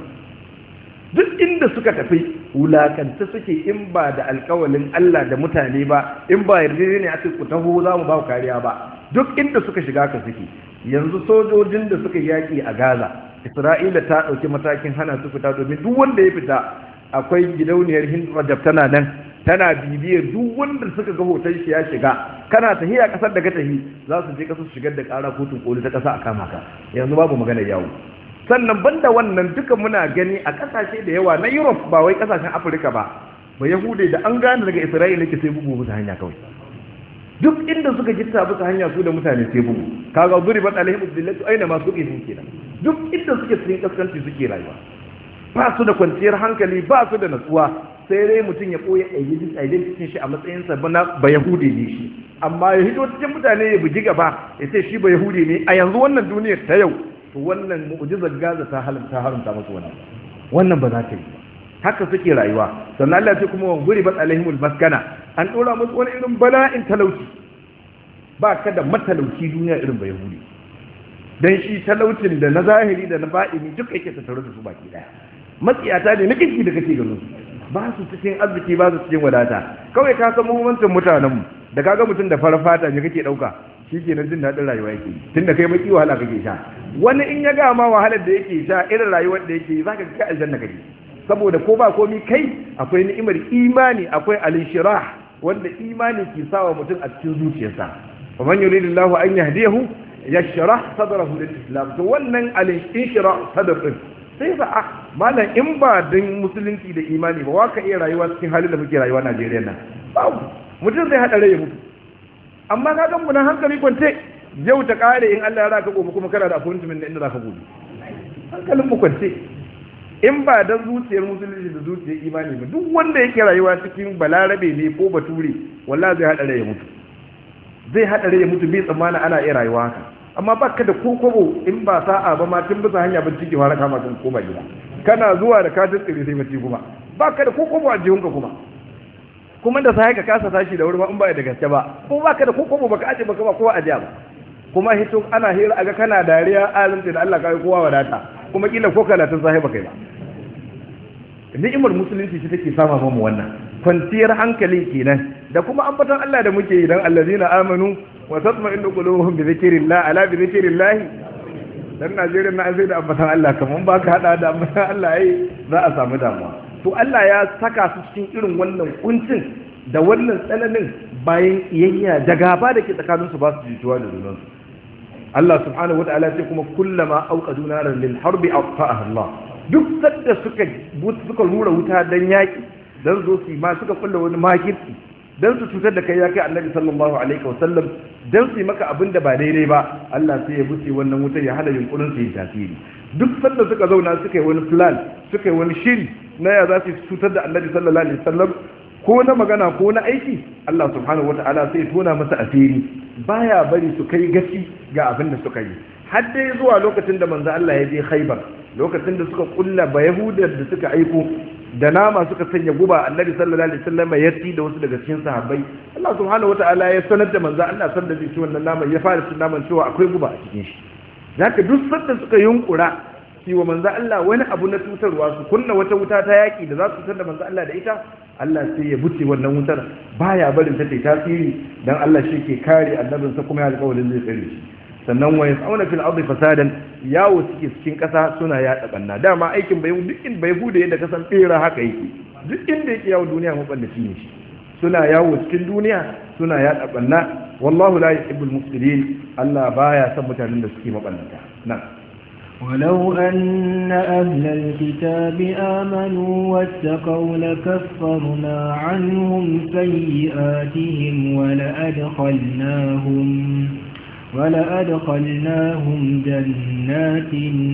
duk inda suka tafi wulakanta suke in ba da alkawalin Allah da mutane ba in ba yarda ne a ku taho za mu ba ku kariya ba duk inda suka shiga ka suke yanzu sojojin da suka yaki a Gaza Isra'ila ta ɗauki matakin hana su fita domin duk wanda ya fita akwai gidauniyar Hind Rajab tana nan tana bibiyar duk wanda suka ga hoton shi ya shiga kana tahiya kasar da ka tahi za su je kasar su shigar da kara kotun koli ta kasa a kama ka yanzu babu magana yawo sannan banda wannan duka muna gani a kasashe da yawa na Europe ba wai kasashen Afirka ba ba Yahude da an gane daga Isra'ila ke sai bugu musu hanya kawai duk inda suka gitta musu hanya su da mutane sai bugu kaga zuri ba alaihim billatu aina ma suke sun kenan duk inda suke cikin kaskanci suke rayuwa ba su da kwanciyar hankali ba su da natsuwa sai dai mutum ya koya identity shi a matsayin sa na ba Yahude ne shi amma ya hito cikin mutane ya bugi gaba ya ce shi ba Yahude ne a yanzu wannan duniyar ta yau to wannan mu'jizar gaza ta haramta haramta musu wannan wannan ba za ta yi haka suke rayuwa sannan Allah ce kuma wanguri bat alaihimul maskana an dora musu wani irin bala'in talauci ba ka da matalauci duniya irin ba yahudi dan shi talaucin da na zahiri da na ba'ini duk yake tattare da su baki daya matsiyata ne na kinki da kake ganin su ba su cikin arziki ba su cikin wadata kawai ka san muhimmancin mutanenmu da kaga mutum da farar fata ne kake dauka shi ke jin daɗin rayuwa yake tun da kai baki wahala kake sha wani in ya ga ma wahalar da yake sha irin rayuwar da yake za ka ga aljanna kake saboda ko ba komi kai akwai ni'imar imani akwai al-inshirah wanda imani ke sawa mutum a cikin zuciyarsa fa man yuridillahu an yahdiyahu yashrah sadrahu lil-islam to wannan al-inshirah sadr din sai ba a malam in ba din musulunci da imani ba wa ka iya rayuwa cikin halin da muke rayuwa Najeriya nan babu mutum zai hada rai ya mutu amma ka ga mu nan hankali kwance yau ta kare in Allah ya raka gobe kuma kana da appointment da inda zaka gobe hankalin mu kwance in ba dan zuciyar musulunci da zuciyar imani ba duk wanda yake rayuwa cikin balarabe ne ko bature wallahi zai hada rai ya mutu zai hada rai ya mutu bai tsammana ana iya rayuwa haka amma ba ka da kokobo in ba sa'a ba ma tun bisa hanya bin ciki fara kama kan koma gida kana zuwa da katin tsiri sai mace kuma ba ka da kokobo a jihunka kuma kuma da sai ka kasa tashi da wuri ba in ba da gaske ba ko ba ka da kokobo baka aje baka ba kowa aje ba kuma hito ana hira aga kana dariya alimta da Allah kai kowa wadata kuma kila ko kana tun sahiba kai ba ni'imar musulunci ce take sama mu wannan kwanciyar hankali kenan da kuma ambaton Allah da muke yi dan allazina amanu wa tatma'innu qulubuhum bi dhikrillah ala bi dhikrillah dan Najeriya na zai da ambaton Allah kaman ba ka hada da ambaton Allah ai za a samu damuwa to Allah ya saka su cikin irin wannan kuncin da wannan tsananin bayan iyayya da gaba da ke tsakanin su ba su jituwa da junan su Allah subhanahu wataala ce kuma kullama auqadu naran lil harbi aqfa'aha Allah duk sadda suka suka rura wuta dan yaki dan zo su ma suka kulla wani makirci dan su cutar da kai ya kai annabi sallallahu alaihi wasallam dan su yi maka abin da ba daidai ba Allah sai ya buce wannan wutar ya hada yunkurin su yi tasiri duk sanda suka zauna suka yi wani plan suka yi wani shiri na ya za su cutar da annabi sallallahu alaihi wasallam ko na magana ko na aiki Allah subhanahu wataala sai ya tona masa asiri baya bari su kai gaci ga abin da suka yi har dai zuwa lokacin da manzo Allah ya je Khaibar lokacin da suka kulla ba Yahudar da suka aiko da nama suka sanya guba annabi sallallahu alaihi wasallam ya ci da wasu daga cikin sahabbai Allah subhanahu wataala ya sanar da manzo Allah san da ci wannan naman ya fara cin naman cewa akwai guba a cikin shi zaka duk sanda suka yunkura shi wa manzo Allah wani abu na tutarwa su kunna wata wuta ta yaki da za su tutar da manzo Allah da ita Allah sai ya buce wannan wutar baya barin ta tasiri dan Allah shi ke kare annabinsa kuma ya alƙawarin zai tsare shi sannan wa yas'una fil ardi fasadan yawo suke cikin kasa suna yaɗa banna dama aikin bai duk in bai bude yadda kasan tsira haka yake duk inda yake yawo duniya maballaci ne shi suna yawo cikin duniya suna yaɗa banna wallahu la yuhibbul mufsidin Allah baya son mutanen da suke maballata nan ولو أن أهل الكتاب آمنوا واتقوا لكفرنا عنهم سيئاتهم ولأدخلناهم ولأدخلناهم جنات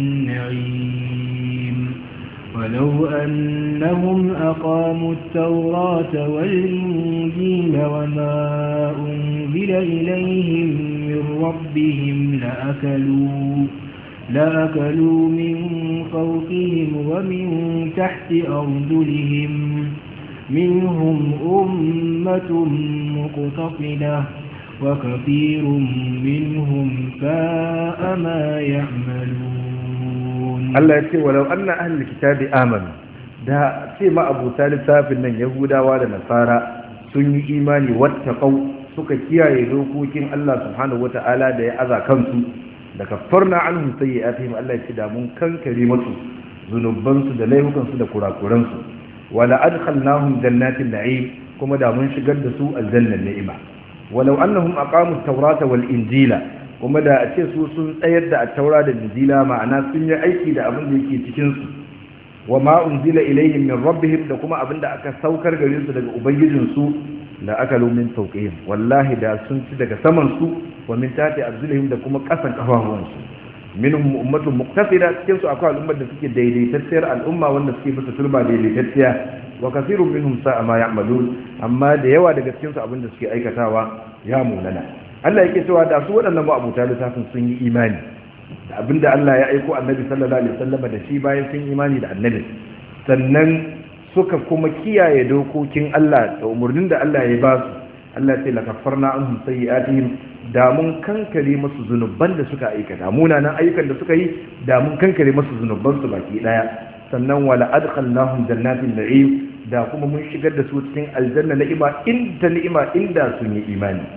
النعيم ولو أنهم أقاموا التوراة والإنجيل وما أنزل إليهم من ربهم لأكلوا لأكلوا من فوقهم ومن تحت أرجلهم منهم أمة مقتصدة وكثير منهم ساء ما يعملون الله يقول ولو أن أهل الكتاب آمنوا da ce ma abuta littafin nan yahudawa da nasara sun yi imani wattaqau suka kiyaye dokokin Allah subhanahu wata'ala da ya aza kansu da kaffarna anhum sayyi'atihim Allah ya ce da mun kankare musu zunubansu da laifukansu da kurakuransu wala adkhalnahum jannatin na'im kuma da mun shigar da su aljannan ni'ima walau annahum aqamu at-taurata wal injila kuma da a ce su sun tsayar da at-taura da injila ma'ana sun yi aiki da abin da yake cikin su wa ma unzila ilayhim min rabbihim da kuma abin da aka saukar gare su daga ubangijin su la akalu min fawqihim wallahi da sun ci daga saman su wa min tati arjulihim da kuma kasan kafafuwan su minhum ummatun muqtasida cikin su akwai al'ummar da suke daidaitacciyar al'umma wanda suke bisa turba daidaitacciya wa kasirun minhum sa'a ma ya'malun amma da yawa daga cikin su abinda suke aikatawa ya munana Allah yake cewa da su waɗannan ma'abuta littafin sun yi imani da abinda Allah ya aiko annabi sallallahu alaihi wasallam da shi bayan sun imani da annabi sannan suka kuma kiyaye dokokin Allah da umarnin da Allah ya ba su Allah ya ce la kaffarna anhum sayyi'atihim da mun kankare masu zunuban da suka aikata munanan ayyukan da suka yi da mun kankare masu zunuban su baki daya sannan wala adkhalnahum jannatin na'im da kuma mun shigar da su cikin aljanna ni'ima inda ni'ima inda sun yi imani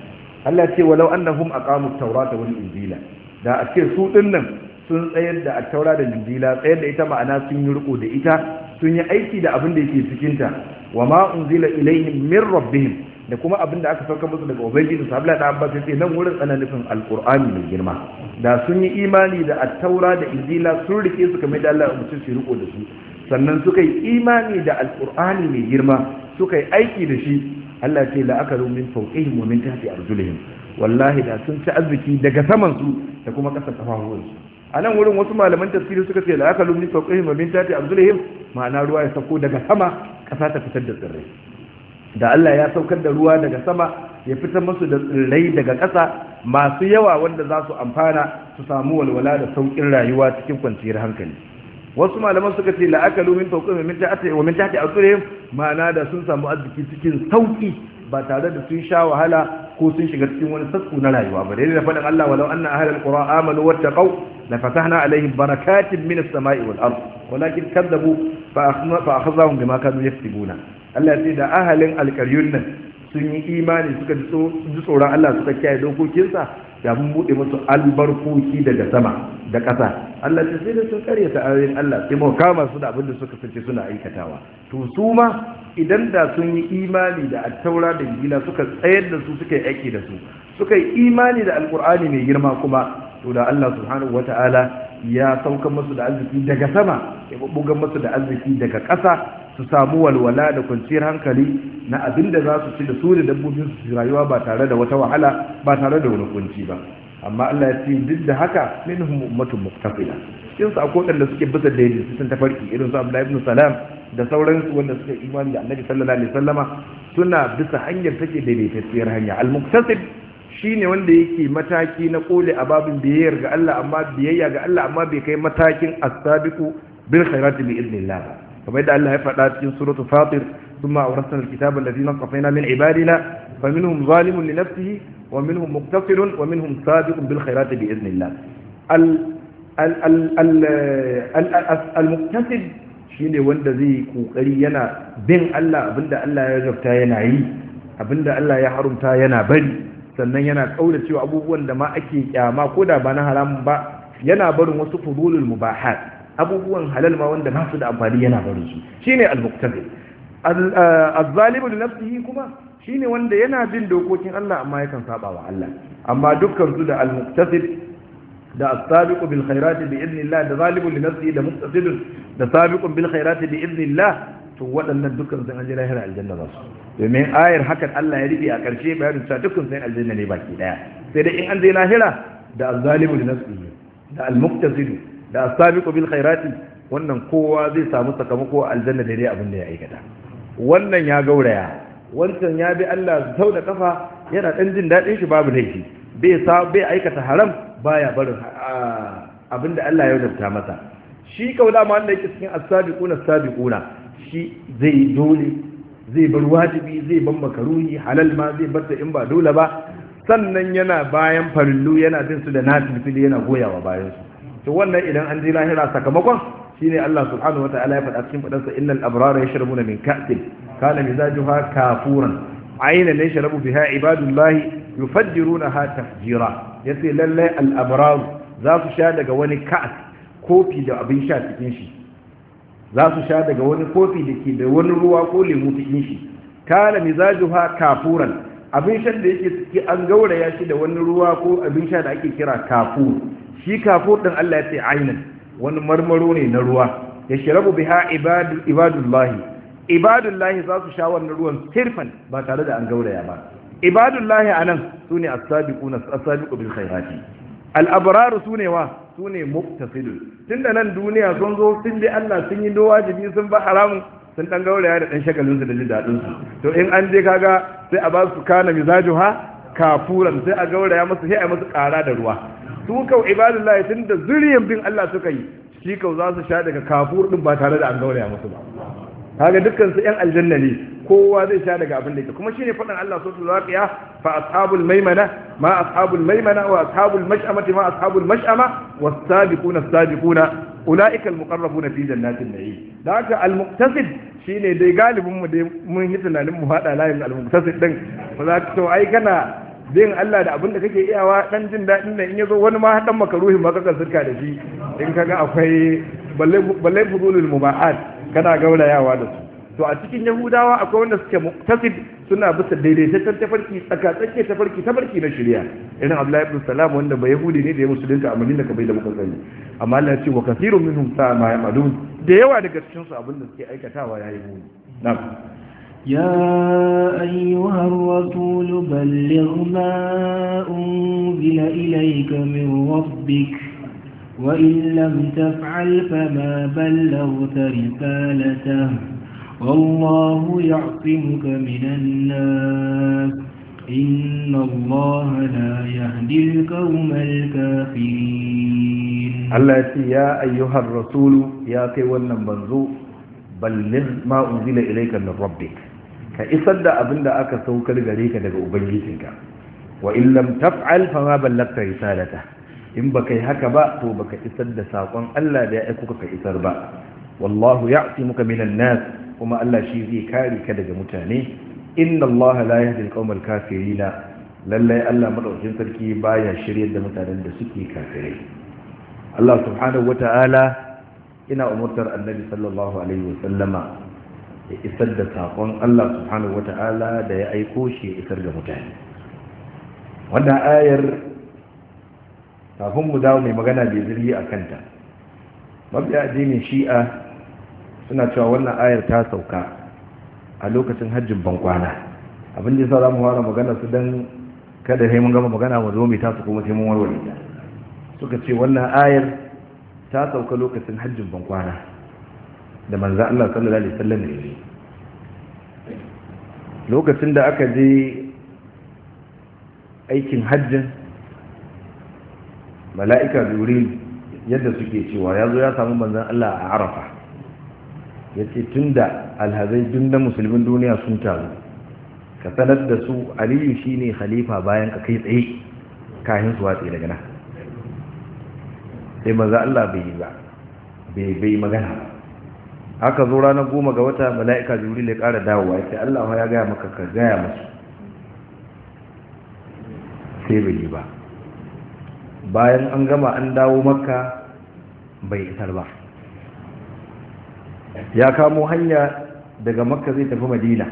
Allah ce walau annahum aqamu at-taurata wal injila da a ce su dinnan sun tsayar da at-taura da injila tsayar da ita ma'ana sun yi riko da ita sun yi aiki da abin da yake cikin ta wa ma unzila ilaihim min rabbihim da kuma abin da aka sauka musu daga ubangiji su abla da abbas sai nan wurin ana nufin alqur'ani mai girma da sun yi imani da at-taura da injila sun rike su kamar da Allah ya umarci su riko da su sannan suka yi imani da alqur'ani mai girma suka yi aiki da shi Allah ce la akalu min fawqihim wa min tahti arjulihim wallahi da sun ci arziki daga saman su da kuma ƙasa kafafuwan su a nan wurin wasu malaman tafsiri suka ce la akalu min fawqihim wa min tahti arjulihim ma'ana ruwa ya sauko daga sama ƙasa ta fitar da tsirrai da Allah ya saukar da ruwa daga sama ya fitar musu da tsirrai daga ƙasa masu yawa wanda za su amfana su samu walwala da sauƙin rayuwa cikin kwanciyar hankali wasu malaman suka ce la'akalu min fawqihim min tahti wa min tahti arjulihim ma'ana da sun samu arziki cikin sauki ba tare da sun sha wahala ko sun shiga cikin wani sasku na rayuwa ba dai da faɗin Allah walau anna ahlal qura amanu wattaqau la fatahna alaihim barakatin minas sama'i wal ard walakin kadzabu fa akhadhahum bima kanu yaktubuna Allah ya ce da ahalin alƙaryun nan sun yi imani suka ji tsoron Allah suka kiyaye dokokinsa da mun buɗe musu albarkoki daga sama da ƙasa Allah ce sai da sun karyata ayoyin Allah sai mu kama su da abin da suka sace suna aikatawa to su ma idan da sun yi imani da attaura da injila suka tsayar da su suka yi aiki da su suka yi imani da alkur'ani mai girma kuma to da Allah subhanahu wata'ala ya sauka musu da arziki daga sama ya bubbugan musu da arziki daga ƙasa su samu walwala da kwanciyar hankali na abin da za su ci da su da dabbobin su rayuwa ba tare da wata wahala ba tare da wani kunci ba amma Allah ya ce duk da haka minhum ummatun muqtasila cikin su akwai wanda suke bisa da yadda sun tafarki irin su Abdullahi ibn Salam da sauransu wanda suka imani da Annabi sallallahu alaihi wasallama suna bisa hanyar take daidaitacciyar hanya al-muqtasid shine wanda yake mataki na kole a babin biyayyar ga Allah amma biyayya ga Allah amma bai kai matakin as-sabiqu bil khairati bi idnillah kamar yadda Allah ya faɗa cikin suratul fatir ثم أورثنا الكتاب الذين اصطفينا من عبادنا فمنهم ظالم لنفسه ومنهم مقتصر ومنهم سابق بالخيرات بإذن الله المقتصد shine wanda zai kokari yana bin Allah abinda Allah ya gafta yana yi abinda Allah ya harumta yana bari sannan yana kaura cewa abubuwan da ma ake kyama ko da ba na haramun ba yana barin wasu fudulul mubahat abubuwan halal ma wanda ba su da amfani yana barin su shine al-muqtasid azzalimu li nafsihi kuma shine wanda yana bin dokokin Allah amma yakan saba wa Allah amma dukkan su da al-muqtasid da as-sabiqu bil khairati bi idnillah da zalimu li nafsihi da muqtasid da sabiqun bil khairati bi idnillah to waɗannan dukkan sun an ji lahira aljanna za su domin ayar hakan Allah ya rufe a ƙarshe bayanin cewa dukkan sun aljanna ne baki daya sai dai in an je lahira da az-zalimu li nafsihi da al-muqtasid da as-sabiqu bil khairati wannan kowa zai samu sakamako aljanna daidai abin da ya aikata wannan ya gauraya wancan ya bi Allah sau da kafa yana ɗan jin daɗin shi babu laifi bai sa bai aikata haram baya barin abinda Allah ya wadanta masa shi kaula ma wanda yake cikin as-sabiquna as-sabiquna shi zai dole zai bar wajibi zai ban makaruhi halal ma zai bar in ba dole ba sannan yana bayan farillu yana bin su da nafili yana goyawa bayan su to wannan idan an je lahira sakamakon shine Allah subhanahu wataala ya faɗa cikin faɗansa innal abrara yashrabuna min ka'sin kana mizajuha kafuran aynan yashrabu biha ibadullahi yufajjirunaha tafjira yace lalle al abrar za su sha daga wani ka'as kofi da abin sha cikin shi za su sha daga wani kofi da ke da wani ruwa ko lemu cikin shi kana mizajuha kafuran abin shan da yake ciki an gauraya shi da wani ruwa ko abin sha da ake kira kafur shi kafur din Allah ya ce aynan wani marmaro ne na ruwa ya shirabu biha ibadullahi ibadullahi za su sha wannan ruwan sirfan ba tare da an gauraya ba ibadullahi a nan su ne asabiqu bil khairati al'abararu su ne wa su ne muktasidun tun da nan duniya sun zo sun bi Allah sun yi do wajibi sun ba haramun sun dan gauraya da dan shagalin su da jin dadin su to in an je kaga sai a ba su kana mizajuha kafuran sai a gauraya musu sai a musu kara da ruwa su kau ibadullahi tun da zuriyan bin Allah suka yi shi kau za su sha daga kafur din ba tare da an gauraya musu ba kaga dukkan su yan aljanna ne kowa zai sha daga abin da yake kuma shine faɗin Allah suratul waqiya fa ashabul maimana ma ashabul maimana wa ashabul mash'amati ma ashabul mash'ama was sabiquna as-sabiquna ulaika al-muqarrabuna fi jannatin na'im da haka al-muqtasid shine dai galibin mu dai mun yi tunanin mu hada layin al-muqtasid din ba za ka to ai kana bin Allah da abin da kake iyawa dan jin daɗin da in yazo wani ma dan makaruhin ma kaka sirka da shi in kaga akwai balle balle fudulul mubahat kana gaurayawa da su to a cikin yahudawa akwai wanda suke muqtasid suna bisa daidaitaccen tafarki tsaka tsakke tafarki tafarki na shari'a irin Abdullahi ibn Salam wanda ba yahudi ne da ya musulunta a Madina kamar da muka sani amma Allah ya ce wa kathirun minhum sa'a ma ya'malun da yawa daga cikin su abin da suke aikatawa yayi muni na'am يا أيها الرسول بلغ ما أنزل إليك من ربك وإن لم تفعل فما بلغت رسالته والله يعصمك من الناس إن الله لا يهدي القوم الكافرين الله يا أيها الرسول يا كيوانا منزو بلغ ما أنزل إليك من ربك كإصد أبن أكا سوكر غريك دقى أبنجيسك وإن لم تفعل فما بلغت رسالته in baka yi haka ba to baka isar da saƙon Allah da ya aiko ka isar ba wallahu ya'timuka minan nas kuma Allah shi zai kare ka daga mutane inna Allah la yahdi al-qawmal kafirin lallai Allah madaukakin sarki baya shiryar da mutanen da suke kafirai Allah subhanahu wata'ala ina umurtar annabi sallallahu alaihi wasallama ya isar da saƙon Allah subhanahu wata'ala da ya aiko shi ya isar da mutane wannan ayar kafin mu dawo mai magana bai zirgi a kanta mabiya addinin shi'a suna cewa wannan ayar ta sauka a lokacin hajjin bankwana abin da za mu fara magana su don kada sai mun gama magana mu zo mai tasu kuma sai mun warware ta suka ce wannan ayar ta sauka lokacin hajjin bankwana da manzan Allah sallallahu alaihi wasallam ne lokacin da aka je aikin hajjin mala'ika jibril yadda suke cewa ya zo ya samu manzan Allah a arafa ya ce tun da alhazai duk na musulmin duniya sun taru ka sanar da su aliyu shi ne khalifa bayan ka kai tsaye kayan su watsi daga nan sai manzan Allah bai yi ba bai bai magana haka zo ranar goma ga wata mala'ika jibril ya ƙara dawowa ya ce Allah ya gaya maka ka gaya masu sai bai yi ba bayan an gama an dawo makka bai isar ba ya kamo hanya daga makka zai tafi madina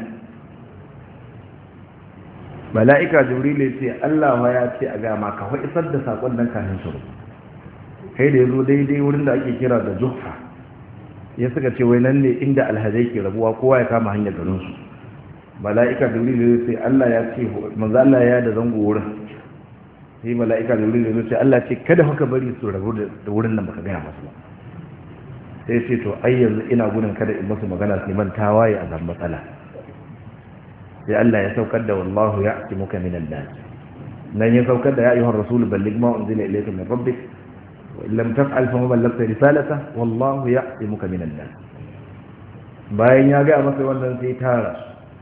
mala'ika jibrilu ce allah ya ce a gama ka isar da saƙon nan kafin su kai da ya zo daidai wurin da ake kira da jufa ya suka ce wai nan ne inda alhazai ke rabuwa kowa ya kama hanyar garinsu mala'ika jibrilu ce allah ya ce manzo allah ya da zango wurin sai mala'ika da wurin da sai Allah ce kada haka bari su rabu da wurin nan baka gaya masu ba sai ce to ai yanzu ina gudun kada in masu magana sai man tawaye a zan matsala sai Allah ya saukar da wallahu ya ake muka minan nas nan ya saukar da ya ayyuhar rasul balligh ma unzila ilayka min rabbik wa illam taf'al fa ma ballaghta risalata wallahu ya ake muka minan nas bayan ya ga masa wannan sai tara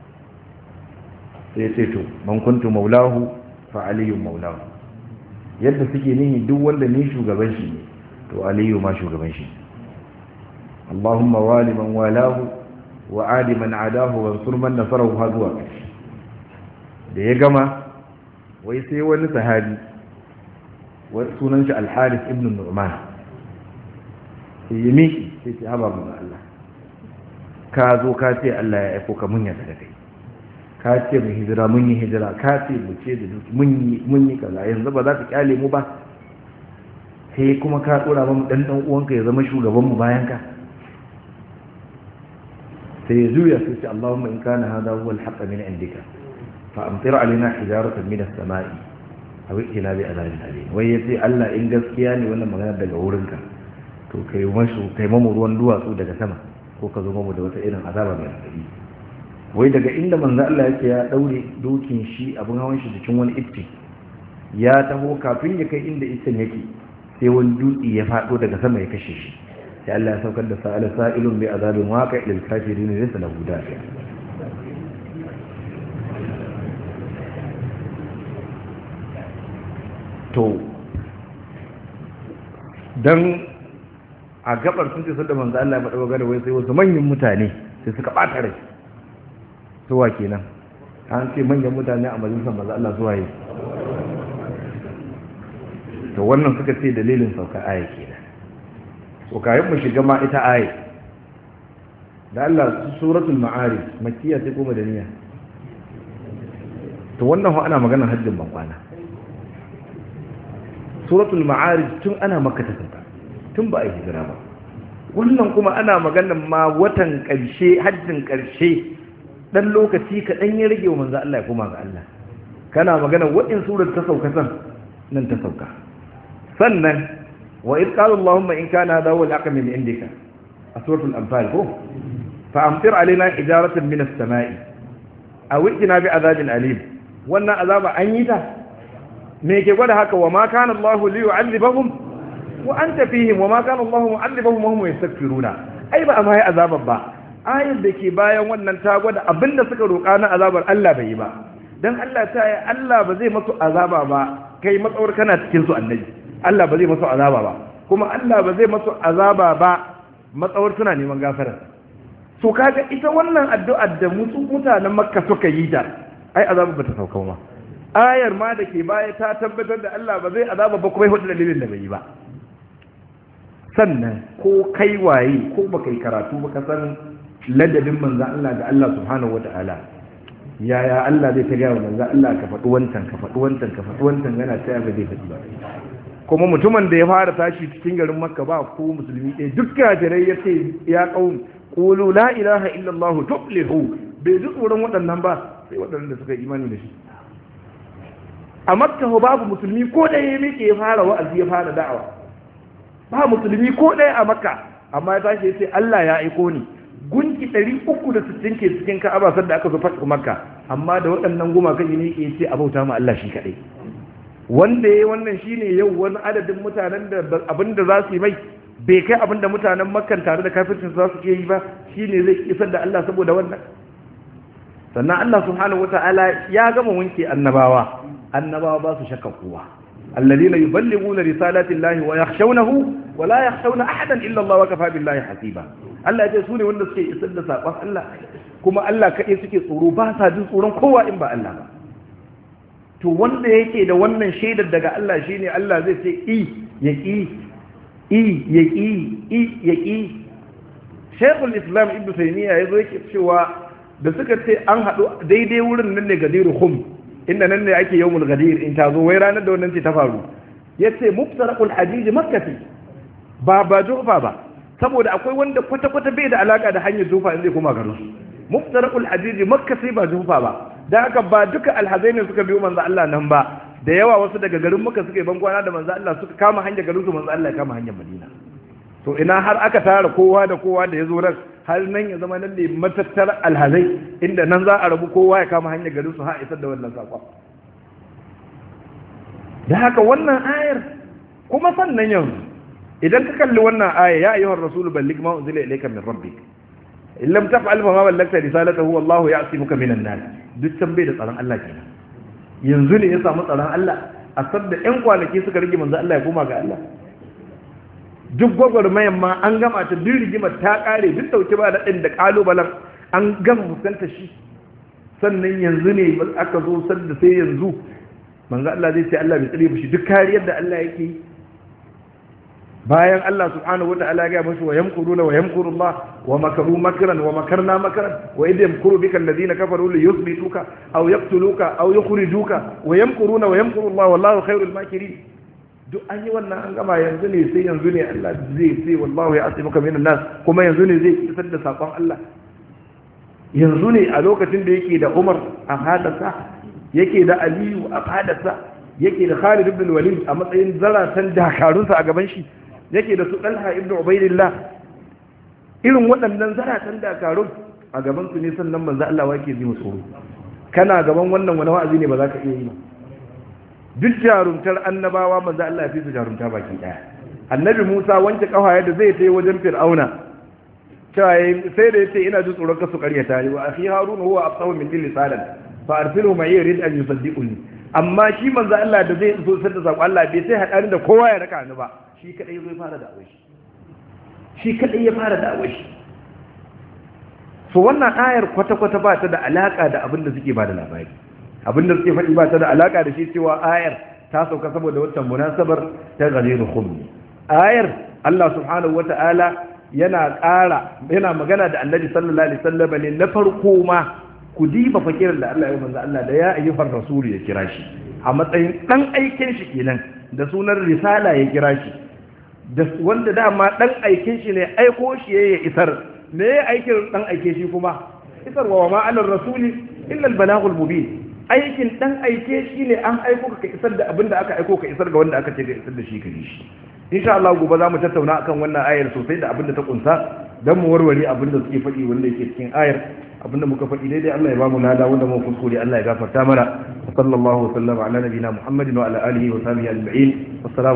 sai ce to man kuntu maulahu fa aliyu maulahu yadda suke nihi duk wanda ni shugaban shi ne to aliyu ma shugaban shi Allahumma wali man walahu wa adi man adahu wa ansur man nasarahu ha zuwa da ya gama wai sai wani sahabi sunan shi al-Harith ibn Nu'man sai ya miki sai ce haba mun Allah ka zo ka ce Allah ya aiko ka mun yarda da kai ka ce mu hijira mun yi hijira ka ce mu ce da duki mun yi kaza yanzu ba za ka kyale mu ba sai kuma ka tsora mu dan dan uwanka ya zama shugaban mu bayan ka sai ya juya sai ce Allahumma in kana hada huwa al-haqq min indika fa amtir alaina hijaratan min as-sama'i aw ila bi adabin alim wai yace Allah in gaskiya ne wannan magana daga wurinka to kai mashi kai mamu ruwan duwatsu daga sama ko ka zo mamu da wata irin azaba mai hadari wai daga inda manzo Allah yake ya daure dokin shi abin hawan shi cikin wani itti ya taho kafin ya kai inda ittin yake sai wani dutse ya fado daga sama ya kashe shi sai Allah ya saukar da sa'ala sa'ilun bi azabin waqi' lil kafirin laysa lahu dafi to dan a gabar sun ce sadda manzo Allah ya faɗa magana wai sai wasu manyan mutane sai suka ɓata rai suwa kenan an ce manyan mutane a majalisar maza Allah suwa yi to wannan suka ce dalilin sauka aya kenan to kayan mu shiga ma ita aya da Allah suratul ma'arij makkiya ce ko madaniya to wannan ho ana magana hajjin bankwana suratul ma'arij tun ana makka ta sauka tun ba a yi hijira ba wannan kuma ana magana ma watan ƙarshe hajjin ƙarshe dan lokaci kaɗan ya rage wa manzo Allah ya koma ga Allah kana magana wa'in surar ta sauka san nan ta sauka sannan wa id qala allahumma in kana hadha huwa al-aqam min indika a suratul anfal ko fa amtir alaina hijaratan min as-sama'i aw ijina bi azabin alim wannan azaba an yi ta me ke gwada haka wa ma kana allah li yu'adhibahum wa anta fihim wa ma kana allah mu'adhibahum wa hum yastaghfiruna ai ba amma ya azaba ba ayar da ke bayan wannan ta gwada abinda suka roƙa na azabar Allah bai yi ba dan Allah ta yi Allah ba zai masu azaba ba kai matsawar kana cikin su annabi Allah ba zai masu azaba ba kuma Allah ba zai masu azaba ba matsawar suna neman gafara so kaga ita wannan addu'ar da musu mutanen makka suka yi ta ai azaba ba ta sauka ma ayar ma da ke baya ta tabbatar da Allah ba zai azaba ba kuma hudu dalilin da bai yi ba sannan ko kai waye ko baka yi karatu ba ka san ladabin manzo Allah ga Allah subhanahu wataala yaya Allah zai ta gaya wa manzo Allah ka faɗi wancan ka faɗi wancan ka faɗi wancan yana ta ba zai faɗi ba kuma mutumin da ya fara tashi cikin garin Makka ba ko musulmi ɗaya duk kafirai ya ce ya qaum qulu la ilaha illa Allah tuflihu bai ji tsoron waɗannan ba sai waɗannan da suka imani da shi a Makka babu musulmi ko ɗaya ya miƙe ya fara wa'azi ya fara da'awa ba musulmi ko ɗaya a Makka amma ya tashi ya ce Allah ya aiko ni gunki 360 ke cikin ka'aba sanda aka zo fatu makka amma da waɗannan gumakan ne ke ce a bauta ma Allah shi kaɗai wanda ya wannan shine yau wani adadin mutanen da abinda za su yi mai bai kai abinda mutanen makkan tare da kafircin za su ke yi ba shine zai isar da Allah saboda wannan sannan Allah subhanahu wata'ala ya gama wanke annabawa annabawa ba su shakka kowa الذين يبلغون رسالات الله ويخشونه ولا يخشون أحدا إلا الله وكفى بالله حسيبا Allah ya ce su ne wanda suke isar da saƙon Allah kuma Allah kaɗai suke tsoro ba sa jin tsoron kowa in ba Allah ba to wanda yake da wannan shaidar daga Allah shine Allah zai ce i ya ƙi i ya ƙi i ya ƙi Sheikhul Islam Ibn Taymiyyah ya zo yake cewa da suka ce an haɗu daidai wurin nan ne gadiru hum inda nan ne ake yawmul gadir in ta zo wai ranar da wannan ce ta faru yace muftaraqul hajij makkati ba ba jufa ba saboda akwai wanda kwata-kwata bai da alaka da hanyar jufa in zai koma garin su muftaraqul hajij makka sai ba jufa ba dan haka ba duka alhazai ne suka biyo manzo Allah nan ba da yawa wasu daga garin makka suka yi bankwana da manzo Allah suka kama hanyar garin su manzo Allah ya kama hanyar Madina to ina har aka tara kowa da kowa da ya zo ran har nan ya zama nan ne matattar alhazai inda nan za a rabu kowa ya kama hanyar garin su har isar da wannan sakon da haka wannan ayar kuma sannan yanzu idan ka kalli wannan aya ya ayyuhar rasul balligh ma unzila ilayka min rabbik in lam taf'al fa ma ballagta risalatahu wallahu ya'simuka minan nas duk can bai da tsaron Allah kenan yanzu ne ya samu tsaron Allah a sabda ƴan kwanaki suka rige manzo Allah ya koma ga Allah duk gwagwarmayan ma an gama ta duk rigimar ta kare duk dauke ba daɗin da ƙalubalen an gama fuskanta shi sannan yanzu ne aka zo sanda sai yanzu manzo Allah zai ce Allah bai tsare shi duk kariyar da Allah yake yi bayan Allah subhanahu wata'ala ya mashi wa yamkuruna wa yamkurullah wa makaru makran wa makarna makran wa idh yamkuru bika alladhina kafaru li yuthbituka aw yaqtuluka aw yukhrijuka wa yamkuruna wa yamkurullah wallahu khairul makirin duk an yi wannan an gama yanzu ne sai yanzu ne Allah zai sai wallahu ya asimuka minan nas kuma yanzu ne zai isar da sakon Allah yanzu ne a lokacin da yake da Umar a hadasa yake da Aliyu a hadasa yake da Khalid ibn Walid a matsayin zaratan dakarunsa a gaban shi yake da su Talha ibn Ubaydillah irin waɗannan zaratan dakarun a gaban su ne sannan manzo Allah wake ji musu kana gaban wannan wani wa'azi ne ba za ka iya yi ba duk jarumtar annabawa manzo Allah ya fi su jarumta baki daya annabi Musa wanke kafaya da zai tayi wajen Fir'auna cewa sai da yace ina ji tsoron kasu ƙaryata ni wa akhi Harun huwa afsahu min lisanan fa arsilhu ma yurid an yusaddiquni amma shi manzo Allah da zai so sai da sako Allah bai sai hada da kowa ya raka ni ba shi kadai zai fara da shi shi kadai ya fara da shi so wannan ayar kwata-kwata ba ta da alaka da abin da suke ba da labari abin da suke faɗi ba ta da alaka da shi cewa ayar ta sauka saboda wata munasabar ta galiru khummi ayar Allah subhanahu wata'ala yana ƙara yana magana da annabi sallallahu alaihi wasallam ne na farko ma ku diba fakirin da Allah ya manzo Allah da ya ayyuhar rasul ya kira shi a matsayin dan aikin shi kenan da sunan risala ya kira shi da wanda dama dan aikin shi ne aiko shi ya isar me ya aikin dan aike shi kuma isar wa ma alar rasuli illa al balagul mubin aikin dan aike shi ne an aiko ka isar da abinda aka aiko ka isar ga wanda aka ce ka isar da shi ka yi shi insha Allah gobe za mu tattauna akan wannan ayar sosai da abinda ta kunsa dan mu warware abinda suke faɗi wanda yake cikin ayar abinda muka faɗi daidai Allah ya ba mu lada wanda mu kuskure Allah ya gafarta mana sallallahu alaihi wa sallam ala nabiyina Muhammadin wa ala alihi wa sahbihi ajma'in assalamu